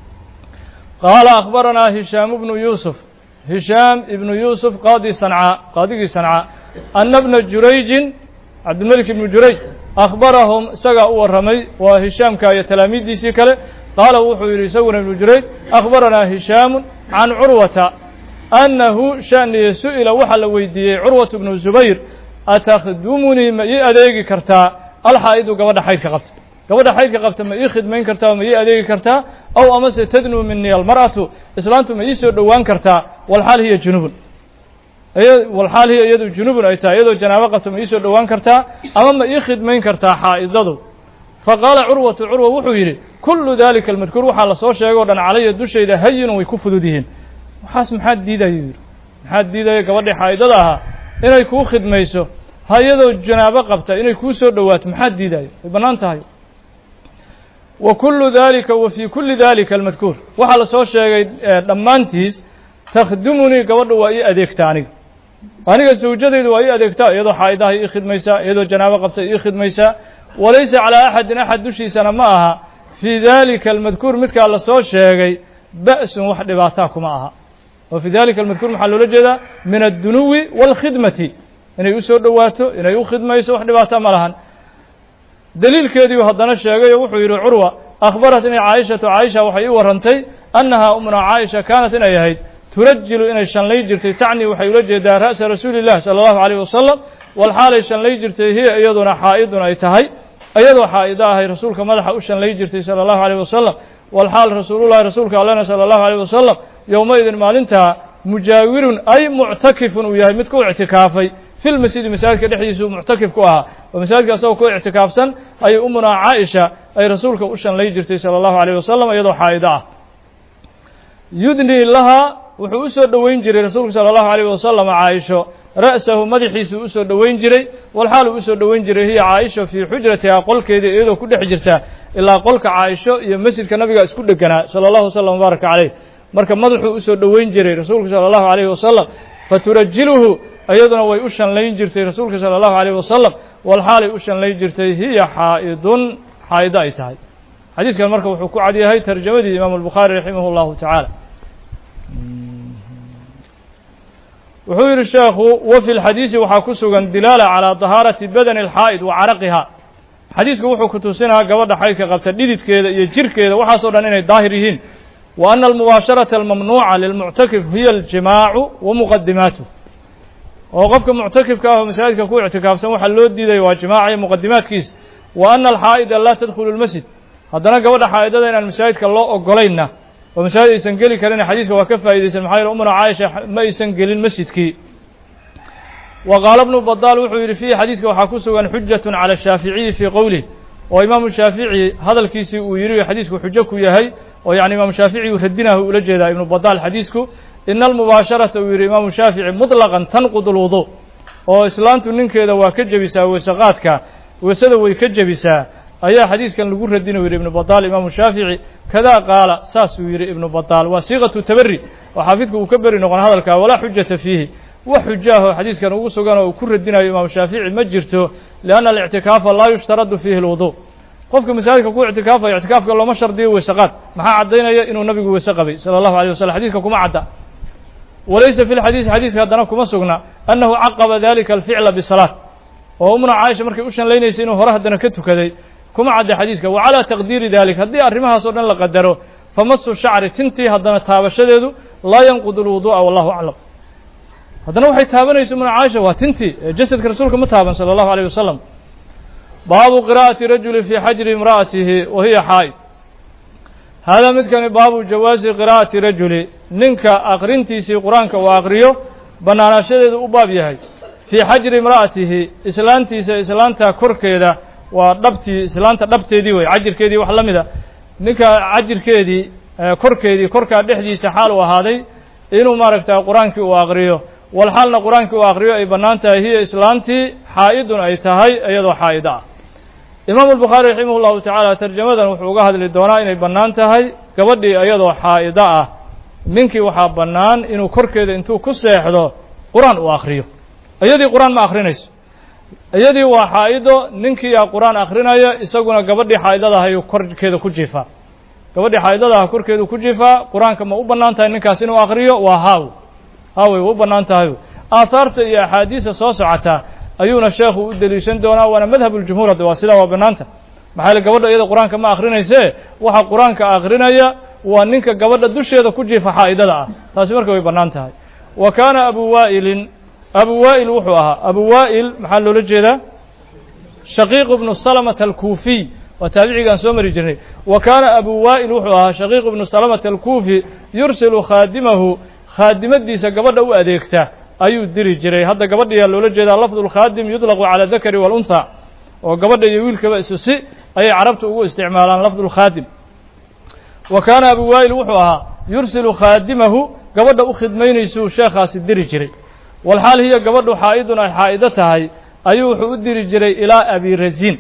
Speaker 1: qaala akhbaranaa hishaam bnu yuusuf hishaam ibnu yuusuf qaadi sancaa qaadigii sancaa ana bna jurayjin cabdilmelik ibnu jurayj akhbarahum isagaa u warramay waa hishaamka iyo talaamiiddiisii kale qaala wuxuu yidhi isaguna ibnu jurayj akhbaranaa hishaamu can curwata annahu shaniye su'ila waxaa la weydiiyey curwatu bnu zubayr atakhdumunii ma ii adeegi kartaa alxaa'idu gabadha xaydka qabta gabadha xaydka qabta ma ii khidmayn kartaa ma ii adeegi kartaa aw amase tadnuu minii almar'atu islaantu ma ii soo dhowaan kartaa walxaal hiya junubun walxaal hiya iyadu junubun ay tahay iyadoo janaabo qabta ma ii soo dhowaan kartaa ama ma ii khidmayn kartaa xaa'idadu faqaala curwatu curwa wuxuu yidhi kullu dalika almadkuur waxaa lasoo sheegay o dhan calaya dushayda hayinun way ku fudud yihiin waxaas maxaad diidayuu yidhi maxaad diidaya gabadhii xaa'idada ahaa inay kuu khidmayso ha iyadoo janaabo qabta inay kuu soo dhowaato maxaad diidayo way bannaan tahay wa kullu dalika wa fii kulli dalika almadkuur waxaa lasoo sheegay dhammaantiis takhdumunii gabadha waa ii adeegtaa aniga aniga sawjadaydu waa ii adeegtaa iyadoo xaa'idaha ii khidmaysaa iyadoo janaabo qabta ii khidmaysaa walaysa calaa axadin axad dushiisana ma aha fii dalika almadkuur midkaa lasoo sheegay ba'sun wax dhibaataa kuma aha oo fii dalika almadkuur maxaa loola jeedaa min addunuwi waalkhidmati inay u soo dhowaato inay u khidmayso wax dhibaata ma lahan deliilkeediiu haddana sheegay oo wuxuu yidhi curwa akhbaratnii caaishatu caaisha waxay ii warrantay annahaa umna caaisha kaanat inay ahayd turajilu inay shanlay jirtay tacni waxay ula jeedaa ra'sa rasuuli illah sala allahu alayh wasalam walxaalay shanlay jirtay hiya iyaduna xaa'idun ay tahay iyadoo xaa'ido ahay rasuulka madaxa u shanlay jirtay sala allahu alayh wasalam walxaal rasuulullahi rasuulka allena sala allahu alayh wasalam yowmaidin maalintaa mujaawirun ay muctakifun uu yahay mid ku ictikaafay fi lmasjidi masaajidka dhexdiisuu muctakif ku ahaa oo masaajidka asagoo ku ictikaafsan ayay umunaa caaisha ay rasuulka u shanlay jirtay sala allahu alayh wasalam iyadoo xaa'ido ah yudnii lahaa wuxuu u soo dhoweyn jiray rasuulku sala allahu alayh wasalam caaisho ra'sahu madaxiisuu usoo dhoweyn jiray walxaaluu usoo dhoweyn jiray hiya caaisha fii xujratihaa qolkeeda iyadoo ku dhex jirta ilaa qolka caaisho iyo masjidka nabiga isku dheganaa sala allahu wasalam mubaaraka caleyh marka madaxuu usoo dhoweyn jiray rasuulku sala allahu alayhi wasalam faturajiluhu iyaduna way u shanlayn jirtay rasuulka sala allahu alayh wasalam walxaalay u shanlayn jirtay hiya xaa'idun xaa'ido ay tahay xadiiskan marka wuxuu ku cad yahay tarjamadii imaamu albukhaari raximah allahu tacaala wuxuu yidhi sheekhu wa fi lxadiisi waxaa ku sugan dilaala calaa dahaarati badani alxaa'id wa caraqiha xadiisku wuxuu ku tusinaa gabadha xaydka qabta dhididkeeda iyo jirkeeda waxaasoo dhan inay daahir yihiin wa ana almubaasharata almamnuuca lilmuctakif hiya aljimaacu wa muqadimaatuh oo qofka muctakifka ah oo masaajidka ku ictikaafsan waxaa loo diidaya waa jimaaca iyo muqadimaadkiisa wa ana alxaa'ida laa tadkhulu lmasjid haddana gabadha xaa'idada inaan masaajidka loo ogolayna oo masaajid aysan geli karin xadiiska waa ka faa'idaysan maxaa yeele umuna caaisha ma aysan gelin masjidkii wa qaala bnu badaal wuxuu yidhi fiihi xadiiska waxaa ku sugan xujatun cala shaaficiyi fii qowlih oo imaamu shaafici hadalkiisii uu yidhi xadiisku xujo ku yahay oo yacni imaamu shaafici uu radinahu ula jeedaa ibnu badaal xadiisku ina almubaasharata uu yidhi imaamu shaafici muطlaqan tanqud اlwudu oo islaantu ninkeeda waa ka jebisaa weesaqaadka weesada way ka jebisaa ayaa xadiiskan lagu radin u yidhi ibnu badaal imaamu shaafici kadaa qaala saasuu yidhi ibnu badaal waa siiqatu taberi oo xaafidku uu ka beri noqon hadalkaa walaa xujata fiihi wax xujo ah oo xadiiskan ugu sugan oo uu ku radinayo imaamu shaafici ma jirto lianna alictikaafa laa yushtaradu fiihi اlwudu qofka masaajidka ku ictikaafaya ictikaafka looma shardiyo weesaqaad maxaa caddaynaya inuu nabigu weese qabay sala allahu alيyh waslm xadiiska kuma cadda walaysa fi lxadiisi xadiiska haddana kuma sugna annahu caqaba dalika alficla bisalaat oo umna caaisha markay u shanlaynaysay inuu hore haddana ka tukaday kuma cadda xadiiska wa calaa taqdiiri dalik haddii arrimahaas oo dhan la qadaro famasu shacri tintii haddana taabashadeedu laa yanqudu lwudu'a wallahu aclam haddana waxay taabanaysa umuna caaisha waa tintii ee jasadka rasuulka ma taaban sala allahu alayh wasalam baabu qiraa'ati rajuli fii xajri imra'atihi wa hiya xaa'id haadaa midkani baabu jawaasi qiraa'ati rajuli ninka akrintiisii qur-aanka uu akriyo bannaanaashadeedu u baab yahay fii xajri imra'atihi islaantiisa islaanta korkeeda waa dhabtii islaanta dhabteedii wey cajirkeedii wax la mida ninka cajirkeedii korkeedii korkaa dhexdiisa xaal uu ahaaday inuu maaragta qur-aankii uu akriyo walxaalna qur-aankii uu akriyo ay bannaan tahay hiya islaantii xaa'idun ay tahay iyadoo xaa'ido ah imaamu albukhaari raximah llahu tacaala tarjamadan wuxuu uga hadli doonaa inay bannaan tahay gabadhii iyadoo xaa'ido ah ninkii waxaa bannaan inuu korkeeda intuu ku seexdo qur-aan uu akriyo iyadii qur-aan ma akrinayso iyadii waa xaa'ido ninkiiyaa qur-aan akrinaya isaguna gabadhii xaa'idada ah ayuu korkeeda ku jiifaa gabadhii xaa'idada ah korkeedu ku jiifaa qur-aanka ma u bannaan tahay ninkaas inuu akriyo waa haaw haawey waa u bannaan tahay aahaarta iyo axaadiisa soo socotaa ayuuna sheekhu u deliishan doonaa waana madhab uljumhuur hadda waa sidaa waa bannaanta maxaa yaele gabadha iyada qur-aanka ma akrinayse waxa qur-aanka akrinaya waa ninka gabadha dusheeda ku jiifa xaa'idada ah taasi marka way bannaan tahay wa kaana abu waa'ilin abu waa'il wuxuu ahaa abu waa'il maxaa loola jeedaa shaqiiq ibnu salamata alkuufiy waa taabicigaan soo mari jirnay wa kaana abu waa'il wuxuu ahaa shaqiiq ibnu salamata alkuufi yursilu khaadimahu khaadimadiisa gabadha u adeegta ayuu diri jiray hadda gabadhayaa loola jeedaa lafdu lkhaadim yudlaqu cala dakari waluntha oo gabadha iyo wiilkaba isu si ayay carabtu ugu isticmaalaan lafdu lkhaadim wa kaana abu waa'il wuxuu ahaa yursilu khaadimahu gabadha u khidmaynaysuu sheekhaasi diri jiray walxaal hiya gabadhu xaa'idun ay xaa'ido tahay ayuu wuxuu u diri jiray ilaa abi raziin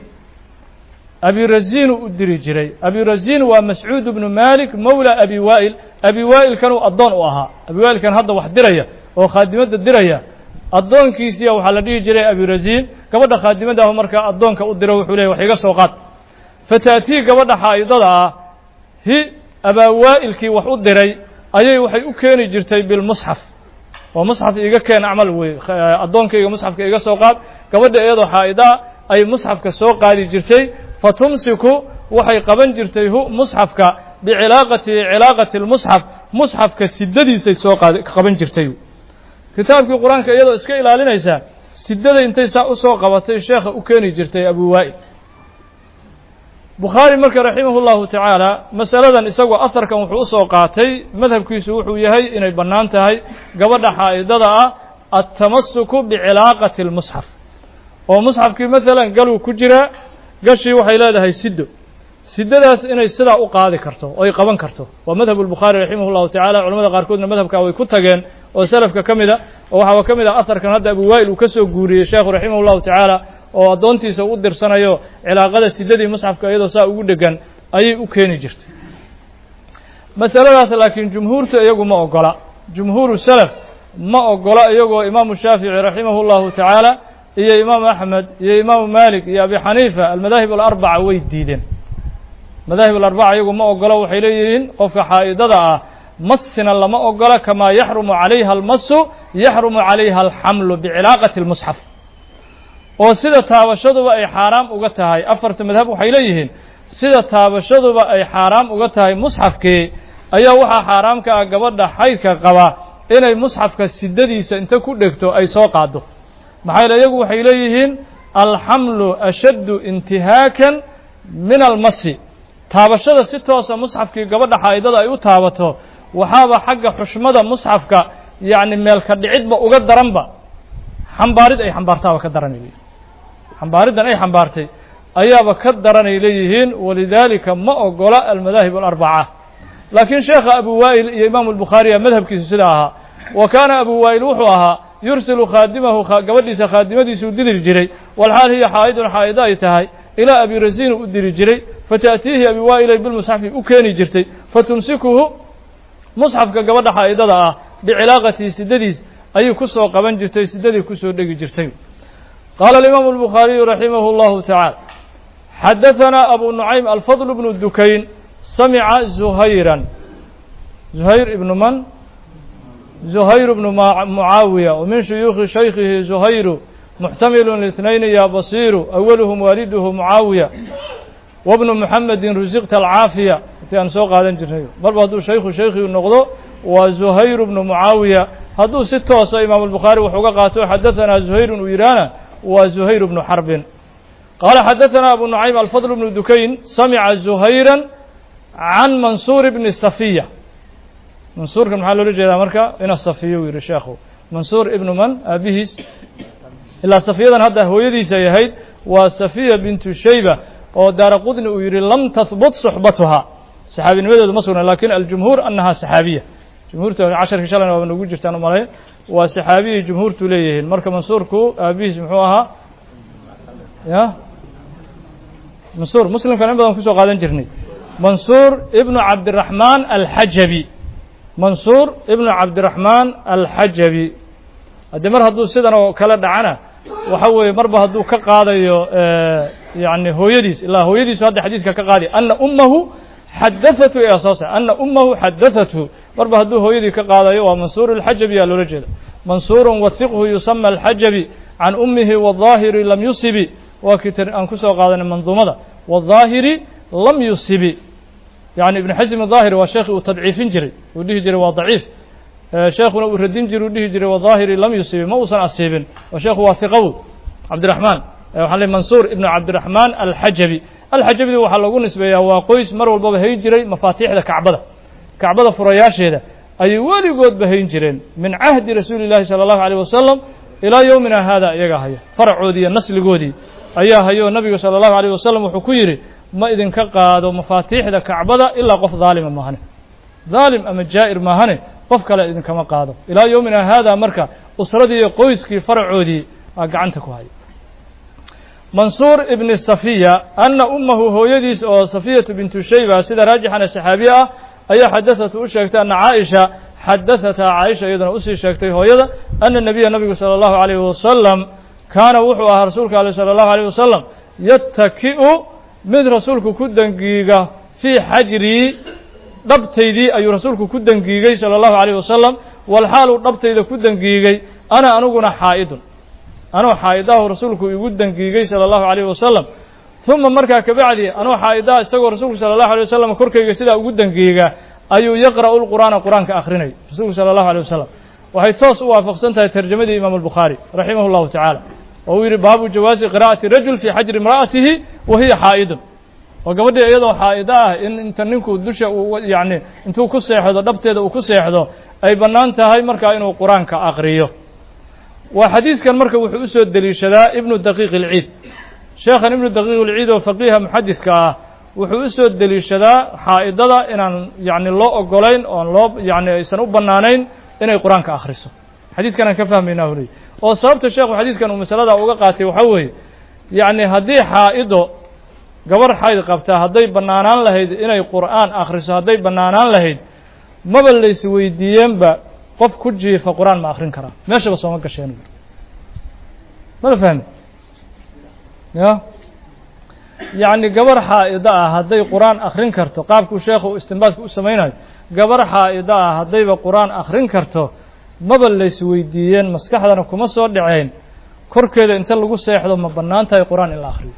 Speaker 1: abi raziinu u diri jiray abi raziin waa mascuud bnu malik mowla abi waa'il abi waa'ilkanuu addoon u ahaa abi waa'ilkan hadda wax diraya oo khaadimadda diraya addoonkiisiya waxaa la dhihi jiray abi raziin gabadha khaadimadaahu markaa addoonka u diro wuxuu leeyay wax iga soo qaad fata'tii gabadha xaa'idada ah hi abaa waa'ilkii wax u diray ayay waxay u keeni jirtay bilmusxaf oo musxaf iiga keen acmal wey addoonkayga musxafka iga soo qaad gabadha iyadoo xaa'idaa ay musxafka soo qaadi jirtay fa tumsiku waxay qaban jirtay hu musxafka bicilaaqati cilaaqati lmusxaf musxafka sidadiisay soo qaad qaban jirtay kitaabkii qur-aanka iyadoo iska ilaalinaysaa sidaday intay saa u soo qabatay sheekha u keeni jirtay abu waa'il bukhaari marka raximah اllahu tacaala masaladan isagoo aharkan wuxuu usoo qaatay madhabkiisu wuxuu yahay inay bannaan tahay gabadha xaa'idada ah altamasuku bicilaaqati اlmusxaf oo musxafkii maalan galuu ku jiraa gashii waxay leedahay sido sidadaas inay sidaa u qaadi karto oo ay qaban karto waa madhab اlbukhaari raximah اllahu tacala culamada qaarkoodna madhabka way ku tageen oo selafka ka mid a oo waxaa ka mid ah aharkan hadda abu waa'il uu ka soo guuriyey sheekhu raximah اllahu tacaala oo addoontiisa u dirsanayo cilaaqada sidadii musxafka iyadoo saa ugu dhegan ayay u keeni jirtay masaladaas laakiin jumhuurta iyagu ma ogola jumhuuru salaf ma ogola iyagoo imaamu shaafici raximah اllahu tacaala iyo imaamu axmed iyo imaamu malik iyo abi xaniifa almadaahib alarbaca way diideen madaahib alarbaca iyagu ma ogola waxay leeyihiin qofka xaa'idada ah masina lama ogola kamaa yaxrumu calayha almasu yaxrumu calayha alxamlu bicilaaqati اlmusxaf oo sida taabashaduba ay xaaraam uga tahay afarta madhab waxay leeyihiin sida taabashaduba ay xaaraam uga tahay musxafkii ayaa waxaa xaaraam ka ah gabadha xaydka qaba inay musxafka sidadiisa inta ku dhegto ay soo qaado maxaa yeele iyagu waxay leeyihiin alxamlu ashaddu intihaakan min almasi taabashada si toosa musxafkii gabadha xaa'idada ay u taabato waxaaba xagga xushmada musxafka yacni meelka dhicidba uga daranba xambaarid ay xambaartaaba ka daranay leeyihin xambaariddan ay xambaartay ayaaba ka daranay leeyihiin walidaalika ma ogola almadaahib alarbaca laakiin sheekha abu waa'il iyo imaamu albukhaariya madhabkiisu sida ahaa wa kaana abu waa'il wuxuu ahaa yursilu khaadimahu gabadhiisa khaadimadiisuu diri jiray walxaal hiya xaa'idun xaa'ido ay tahay ilaa abi rasiinu u diri jiray fata'tiihi abi waa'ilay bilmusxafi u keeni jirtay fatumsikuhu musxafka gabadha xaa'idada ah bicilaaqatihi sidadiis ayay ku soo qaban jirtay sidadii kusoo dhegi jirtay qaala alimaamu albukhaariyu raximah اllahu tacaala xadahanaa abu nucaym alfadl bnu dukayn samica zuhayran zuhayr ibnu man zuhayr bnu mucaawiya wa min shuyuukhi shaykhihi zuhayru muxtamilu lithnayni ya basiiru awaluhum waaliduhu mucaawiya wabnu muxamedin rusiqta alcaafiya intii aan soo qaadan jirnay marba hadduu shaykhu shaykhigu noqdo waa zuhayr bnu mucaawiya hadduu si toosa imaamu albukhaari wax uga qaato xadaثanaa zuhayrun uu yidhaahna waa zuhayr bnu xarbin qaala xadaثanaa abu nucaym alfadl bnu dukayn samica zuhayra can mansuur bni safiya mansuurkan maxaa loola jeedaa marka ina safiya uu yihi sheekhu mansuur ibnu man aabihiis ilaa safiyadan hadda hooyadiisay ahayd waa safiya bintu shayba oo daara qudni uu yihi lam tahbut suxbatuhaa saxaabinimadeedu ma sugna lakin aljumhuur annahaa saxaabiya jumhuurta casharkii shalayna waaba nagu jirtaan umalay waa saxaabiyay jumhuurtu leeyihiin marka mansuurku aabihiis muxuu ahaa ya mansuur muslimkan in badan kusoo qaadan jirnay mansuur ibnu cabdiraxmaan alxajabi mansuur ibnu cabdiraxmaan alxajabi haddii mar hadduu sidan oo kale dhacana waxa weeye marba hadduu ka qaadayo yani hooyadiis ilaa hooyadiisu hadda xadiiska ka qaadi ana ummahu xadaثatu ee asaasa ana ummahu xadaثathu marba hadduu hooyadii ka qaadayo waa mansuur اlxajabi yaa loola jeeda mansuuru wahiqhu yusama alxajabi can ummihi wالظaahiri lam yusibi waa kii aan kusoo qaadanay manduumada wالظaahiri lam yusibi yani ibn xasim الظaahiri waa sheekhi uu tadciifin jiray uu dhihi jiray waa daciif sheekuna uu radin jiri u dhihi jiray wظaahiri lam yusibi ma uusan asiibin oo sheekhu waa hiqaw cabdiraxmaan waxaa le mansuur ibnu cabdiraxmaan alxajabi alxajabidi waxaa lagu nisbeeyaa waa qoys mar walbaba hayn jiray mafaatiixda kacbada kacbada furayaasheeda ayay weligoodba hayn jireen min cahdi rasuuli llahi salى اllahu alيyh wasalam ilaa yowmina hada iyagaa hayo faracoodii iyo nasligoodii ayaa hayo nabigu salى اllahu alيyh wasalam wuxuu ku yidhi ma idinka qaado mafaatiixda kacbada ilaa qof daalima maahane daalim ama jaa'ir maahane qof kale idinkama qaado ilaa yowmina hada marka usradii iyo qoyskii faracoodii aa gacanta ku haya mansuur ibni safiya ana ummahu hooyadiis oo safiyatu bintu shayba sida raajixana saxaabiye ah ayaa xadaثatu u sheegtay ana caaisha xadaثataa caaisha iyaduna usii sheegtay hooyada ana nabiya nabigu salى اllahu عalayh wasalam kaana wuxuu ahaa rasuulka ale salى اllahu عalيه wasalam yataki'u mid rasuulku ku dangiiga fii xajrii dhabtaydii ayuu rasuulku ku dangiigay salى اllahu عalيه wasalam walxaaluu dhabtayda ku dangiigay ana aniguna xaa'idun anoo xaa'idahu rasuulku igu dangiigay salى اllahu عalيyh wasalam uma markaa kabacdi anoo xaa'idaha isagoo rasuulku salى اllahu عalيه wasalam korkayga sidaa ugu dangiiga ayuu yaqra'u lqur'aana qur'aanka akrinay rasuulku salى اllahu عalيه wasalam waxay toos u waafaqsan tahay tarjamadii imaamu الbukhaari raximah اllahu tacaala oo uu yihi baabu jawaasi qira'ati rajul fii xajri imra'atihi wa hiya xaa'idun oo gabadhii iyadoo xaa'ida ah in inta ninku dusha uu yani intuu ku seexdo dhabteeda uu ku seexdo ay bannaan tahay markaa inuu qur-aanka akriyo waa xadiiskan marka wuxuu usoo deliishadaa ibnu daqiiq ilciid sheekhan ibnu daqiiq ilciid oo faqiiha muxadidka ah wuxuu usoo deliishadaa xaa'idada inaan yani loo ogolayn oon loo yani aysan u bannaanayn inay qur-aanka akhriso xadiiskan aan ka fahmaynaa huley oo sababta sheekhu xadiiskan uu masalada uga qaatay waxaa weeye yacni haddii xaa'ido gabarh xayd qabtaa hadday bannaanaan lahayd inay qur'aan akhriso hadday bannaanaan lahayd maba lays weydiiyeenba qof ku jiifa qur-aan ma akrin karaa meeshaba sooma gasheen mala fahmi ya yacni gabar xaa'ida ah hadday qur-aan akrin karto qaabkuu sheekhu istinbaadka u samaynayo gabar xaa'ida ah haddayba qur-aan akrin karto maba lays weydiiyeen maskaxdana kuma soo dhaceyn korkeeda inta lagu seexdo ma bannaan tahay qur-aan in la akriyo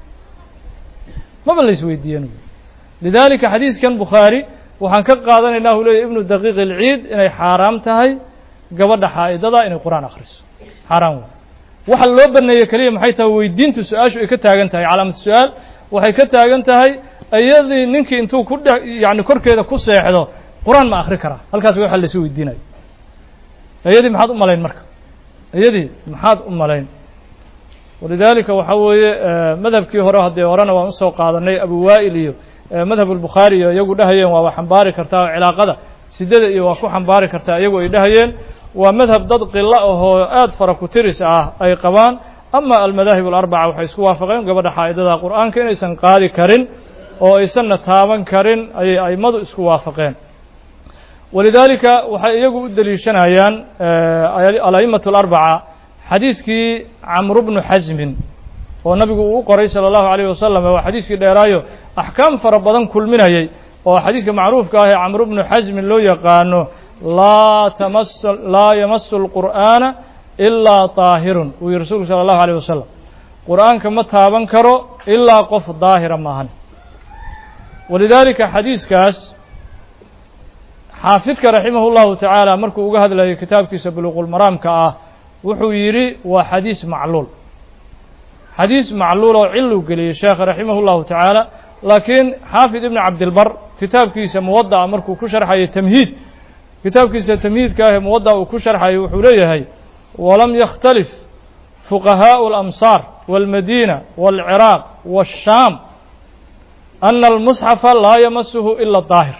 Speaker 1: maba lays weydiiyeen lidaalika xadiiskan bukhaari waxaan ka qaadanaynaa uu leeyahy ibnu daqiiq ilciid inay xaaraam tahay gabadha xaa'idada inay qur-aan akhriso xaaraam wey waxa loo baneeyey keliya maxay tahay weydiintu su-aashu ay ka taagan tahay calaamatu su-aal waxay ka taagan tahay iyadii ninkii intuu ku dhe yani korkeeda ku seexdo qur-aan ma akri karaa halkaas waxa laysu weydiinayo iyadii maxaad u malayn marka iyadii maxaad u malayn walidaalika waxaa weeye madhabkii hore haddee horena waan usoo qaadanay abu waa'il iyo madhab albukhaari iyo iyagu dhahayeen waaba xambaari kartaa oo cilaaqada sidada iyo waa ku xambaari kartaa iyagu ay dhahayeen waa madhab dad qilo ahoo aad fara ku tiris ah ay qabaan ama almadaahib alarbaca waxay isku waafaqeen gabadha xaa'idada qur'aanka inaysan qaadi karin oo aysanna taaban karin ayay aimadu isku waafaqeen walidaalika waxay iyagu u deliishanayaan ala'immatu alarbaca xadiiskii camru bnu xasmin oo nabigu uu u qoray salى اllahu عalيه wasalam waa xadiiskii dheeraayo axkaam fara badan kulminayay oo xadiiska macruufka ah ee camru bnu xasmin loo yaqaano laa tamas laa yamasu اlqur'aana ilaa طaahirun uu yihi rasuulku salى اllahu عalيه wasalam qur'aanka ma taaban karo ilaa qof daahira maahan walidaalika xadiiskaas xaafidka raximah اllahu tacaala markuu uga hadlayay kitaabkiisa buluqulmaraamka ah wuxuu yidhi waa xadiis macluul xadiis macluul oo ciluu geliyey sheekha raximah اllahu tacaala laakiin xaafid ibn cabdilbar kitaabkiisa muwada'a markuu ku sharxayay tamhiid kitaabkiisa tamhiidka ah ee muwada'a uu ku sharxayay wuxuu leeyahay walam yakhtalif fuqahaءu اlamsaar wاlmadiina wاlciraaq wالshaam ana almusxafa laa yamasuhu ila daahir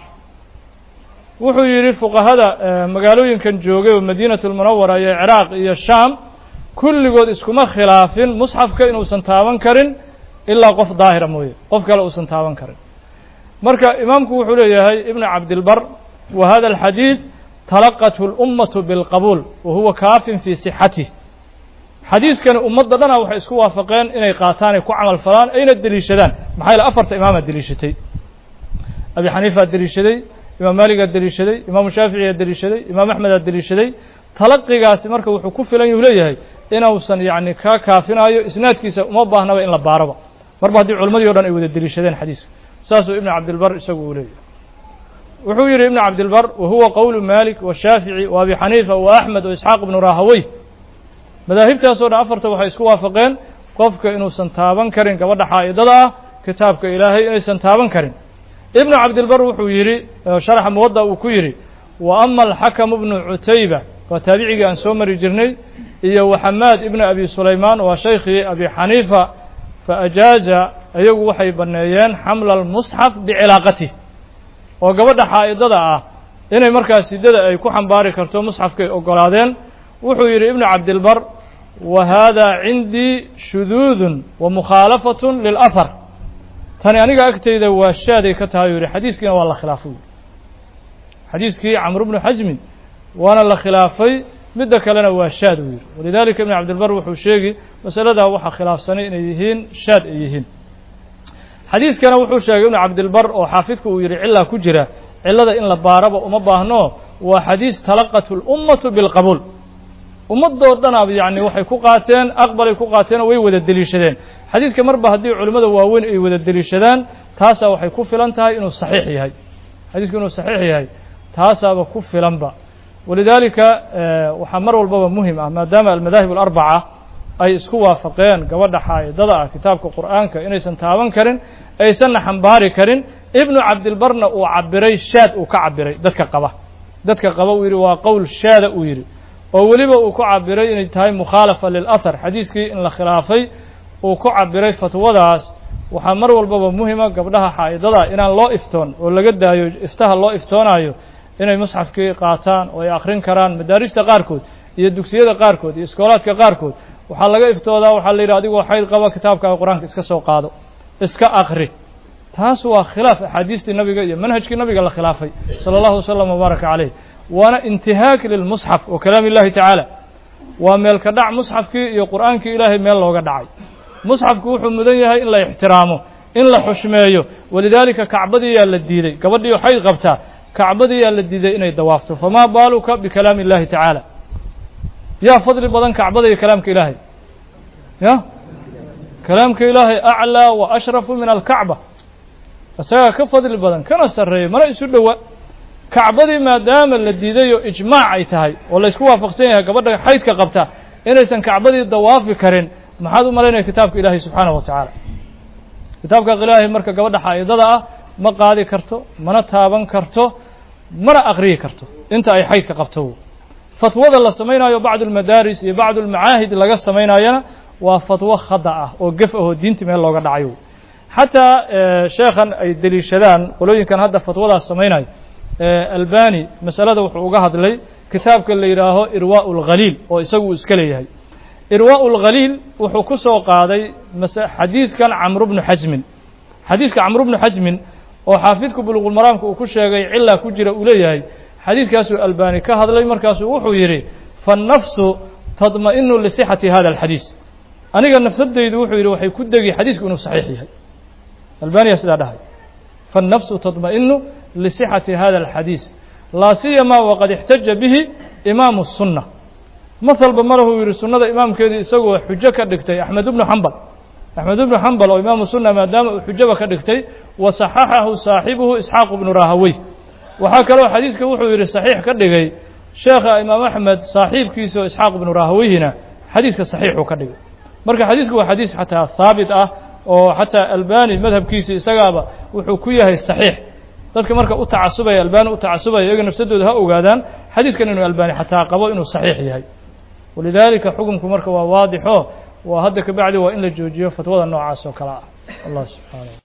Speaker 1: wuxuu yidhi fuqahada magaalooyinkan joogay oo madiinatu lmunawara iyo ciraaq iyo shaam kulligood iskuma khilaafin musxafka inuusan taaban karin ilaa qof daahira mooye qof kale uusan taaban karin marka imaamku wuxuu leeyahay ibnu cabdilbar wa hada alxadiid talaqathu اlummatu bilqabuul wa huwa kaafin fii sixatih xadiiskani ummadda dhana waxay isku waafaqeen inay qaataan ay ku camal falaan ayna deliishadaan maxaa yaele afarta imaamaa deliishatay abi xaniifaa deliishaday imaam maaligaa deliishaday imaamu shaaficiyaa deliishaday imaam axmedaa deliishaday talaqigaasi marka wuxuu ku filan yuu leeyahay inuusan yacni kaa kaafinayo isnaadkiisa uma baahnaba in la baaraba marba haddii culammadii o dhan ay wada deliishadeen xadiiska saasuu ibnu cabdilbar isagu uu leeyahay wuxuu yidhi ibnu cabdilbar wa huwa qowlu malik washaafici wa abi xaniifa wa axmed wa isxaaq ibnu rahawey madaahibtaasoo dhan afarta waxay isku waafaqeen qofka inuusan taaban karin gabadha xaa'idada ah kitaabka ilaahay inaysan taaban karin ibnu cabdilbar wuxuu yidhi sharaxa muwadda uu ku yidhi wa ama alxakamu bnu cutayba waa taabicigii aan soo mari jirnay iyo waxamaad ibnu abi sulaymaan waa shaykhii abi xaniifa fa ajaaza iyagu waxay banneeyeen xamla almusxaf bicilaaqatih oo gabadha xaa'idada ah inay markaas siddada ay ku xambaari karto musxafkay oggolaadeen wuxuu yidhi ibnu cabdilbar wa hada cindii shuduudun wa mukhaalafatun lilahar tani aniga agtayda waa shaaday ka tahay u yidhi xadiiskiina waa la khilaafay xadiiskii camr bnu xasmin waana la khilaafay midda kalena waa shaad uu yidhi walidalika ibn cabdilbar wuxuu sheegi masaladaa waxaa khilaafsanay inay yihiin shaad ay yihiin xadiiskana wuxuu sheegay ibnu cabdilbar oo xaafidku uu yidhi cilaa ku jira cilada in la baaraba uma baahno waa xadiis talaqatu اlummatu bilqabuul ummadoo dhanaab yacni waxay ku qaateen aqbalay ku qaateen oo way wada deliishadeen xadiiska marba haddii culimmada waaweyn ay wada deliishadaan taasaa waxay ku filan tahay inuu saxiix yahay xadiisku inuu saxiix yahay taasaaba ku filanba walidaalika waxaa mar walbaba muhim ah maadaama almadaahib alarbaca ay isku waafaqeen gabadha xaa'idada ah kitaabka qur'aanka inaysan taaban karin aysanna xambaari karin ibnu cabdilbarna uu cabiray shaad uu ka cabiray dadka qaba dadka qaba uu yidhi waa qowl shaada uu yidhi oo weliba uu ku cabiray inay tahay mukhaalafa lilahar xadiiskii in la khilaafay uu ku cabiray fatwadaas waxaa mar walbaba muhima gabdhaha xaa'idada inaan loo iftoon oo laga daayo iftaha loo iftoonayo inay musxafkii qaataan oo ay akrin karaan madaarista qaarkood iyo dugsiyada qaarkood iyo iskoolaadka qaarkood waxaa laga iftoodaa waxaa la yidhi adigoo xayd qaba kitaabkaaga qur-aanka iska soo qaado iska akri taas waa khilaaf axaadiistii nabiga iyo manhajkii nabiga la khilaafay sala allahu wasalam wabaaraka caleyh waana intihaak lilmusxaf wa kalaam illahi tacaala waa meel ka dhac musxafkii iyo qur'aankii ilaahay meel looga dhacay musxafku wuxuu mudan yahay in la ixtiraamo in la xushmeeyo walidaalika kacbadii yaa la diiday gabadhii xayd qabtaa kacbadii yaa la diiday inay dawaafto famaa baaluka bikalaami illahi tacaala yaa fadli badan kacbada iyo kalaamka ilaahay ya kalaamka ilaahay aclaa wa ashrafu min alkacba isagaa ka fadli badan kana sarreeya mana isu dhowa kacbadii maadaama la diiday oo ijmaac ay tahay oo laysku waafaqsan yahay gabadha xaydka qabta inaysan kacbadii dawaafi karin maxaad u malaynaya kitaabka ilaahay subxaanahu wa tacaala kitaabka ilaahay marka gabadha xaa'idada ah ma qaadi karto mana taaban karto mana aqriyi karto inta ay xaydka qabto fatwada la samaynayo bacdu almadaaris iyo bacdu almacaahid laga samaynayana waa fatwo khada ah oo gef ahoo diinti meel looga dhacayo xataa sheekhan ay deliishadaan qolooyinkan hadda fatwadaas samaynayo albani masalada wuxuu uga hadlay kitaabka la yidhaaho irwaa اlghaliil oo isagu uu iska leeyahay irwaa اlghaliil wuxuu ku soo qaaday xadiidkan camru bnu xasmin xadiiska camru bnu xasmin oo xaafidku buluqulmaraamka uu ku sheegay cilaa ku jira uu leeyahay xadiiskaasuu albani ka hadlay markaasuu wuxuu yidhi faالnafsu tadma'inu lisixati hada alxadiis aniga nafsadaydu wuxuu yidhi waxay ku degi xadiisku inuu saxiix yahay albaniya sidaa dhahay faالnafsu tadma'inu lisixati hada alxadiis laa siyama waqad ixtaja bihi imaamu الsunna mahalba marahuu yidhi sunnada imaamkeedii isagoo xujo ka dhigtay axmed ibnu xambal axmed ibnu xambal oo imaamu sunna maadaama uu xujaba ka dhigtay wa saxaxahu saaxibuhu isxaaq ibnu rahawey waxaa kaloo xadiiska wuxuu yidhi saxiix ka dhigay sheekha imaam axmed saaxiibkiisa oo isxaaq ibnu rahaweyhina xadiiska saxiixuu ka dhigay marka xadiisku waa xadiis xataa haabit ah oo xataa albani madhabkiisa isagaaba wuxuu ku yahay saxiix dadka marka u tacasubaya albani u tacasubaya iyaga nafsadooda ha ogaadaan xadiiskan inuu albani xataa qabo inuu saxiix yahay walidaalika xukumku marka waa waadixo waa hadda kabacdi waa in la joojiyo fatwada noocaas oo kale ah allah subxaana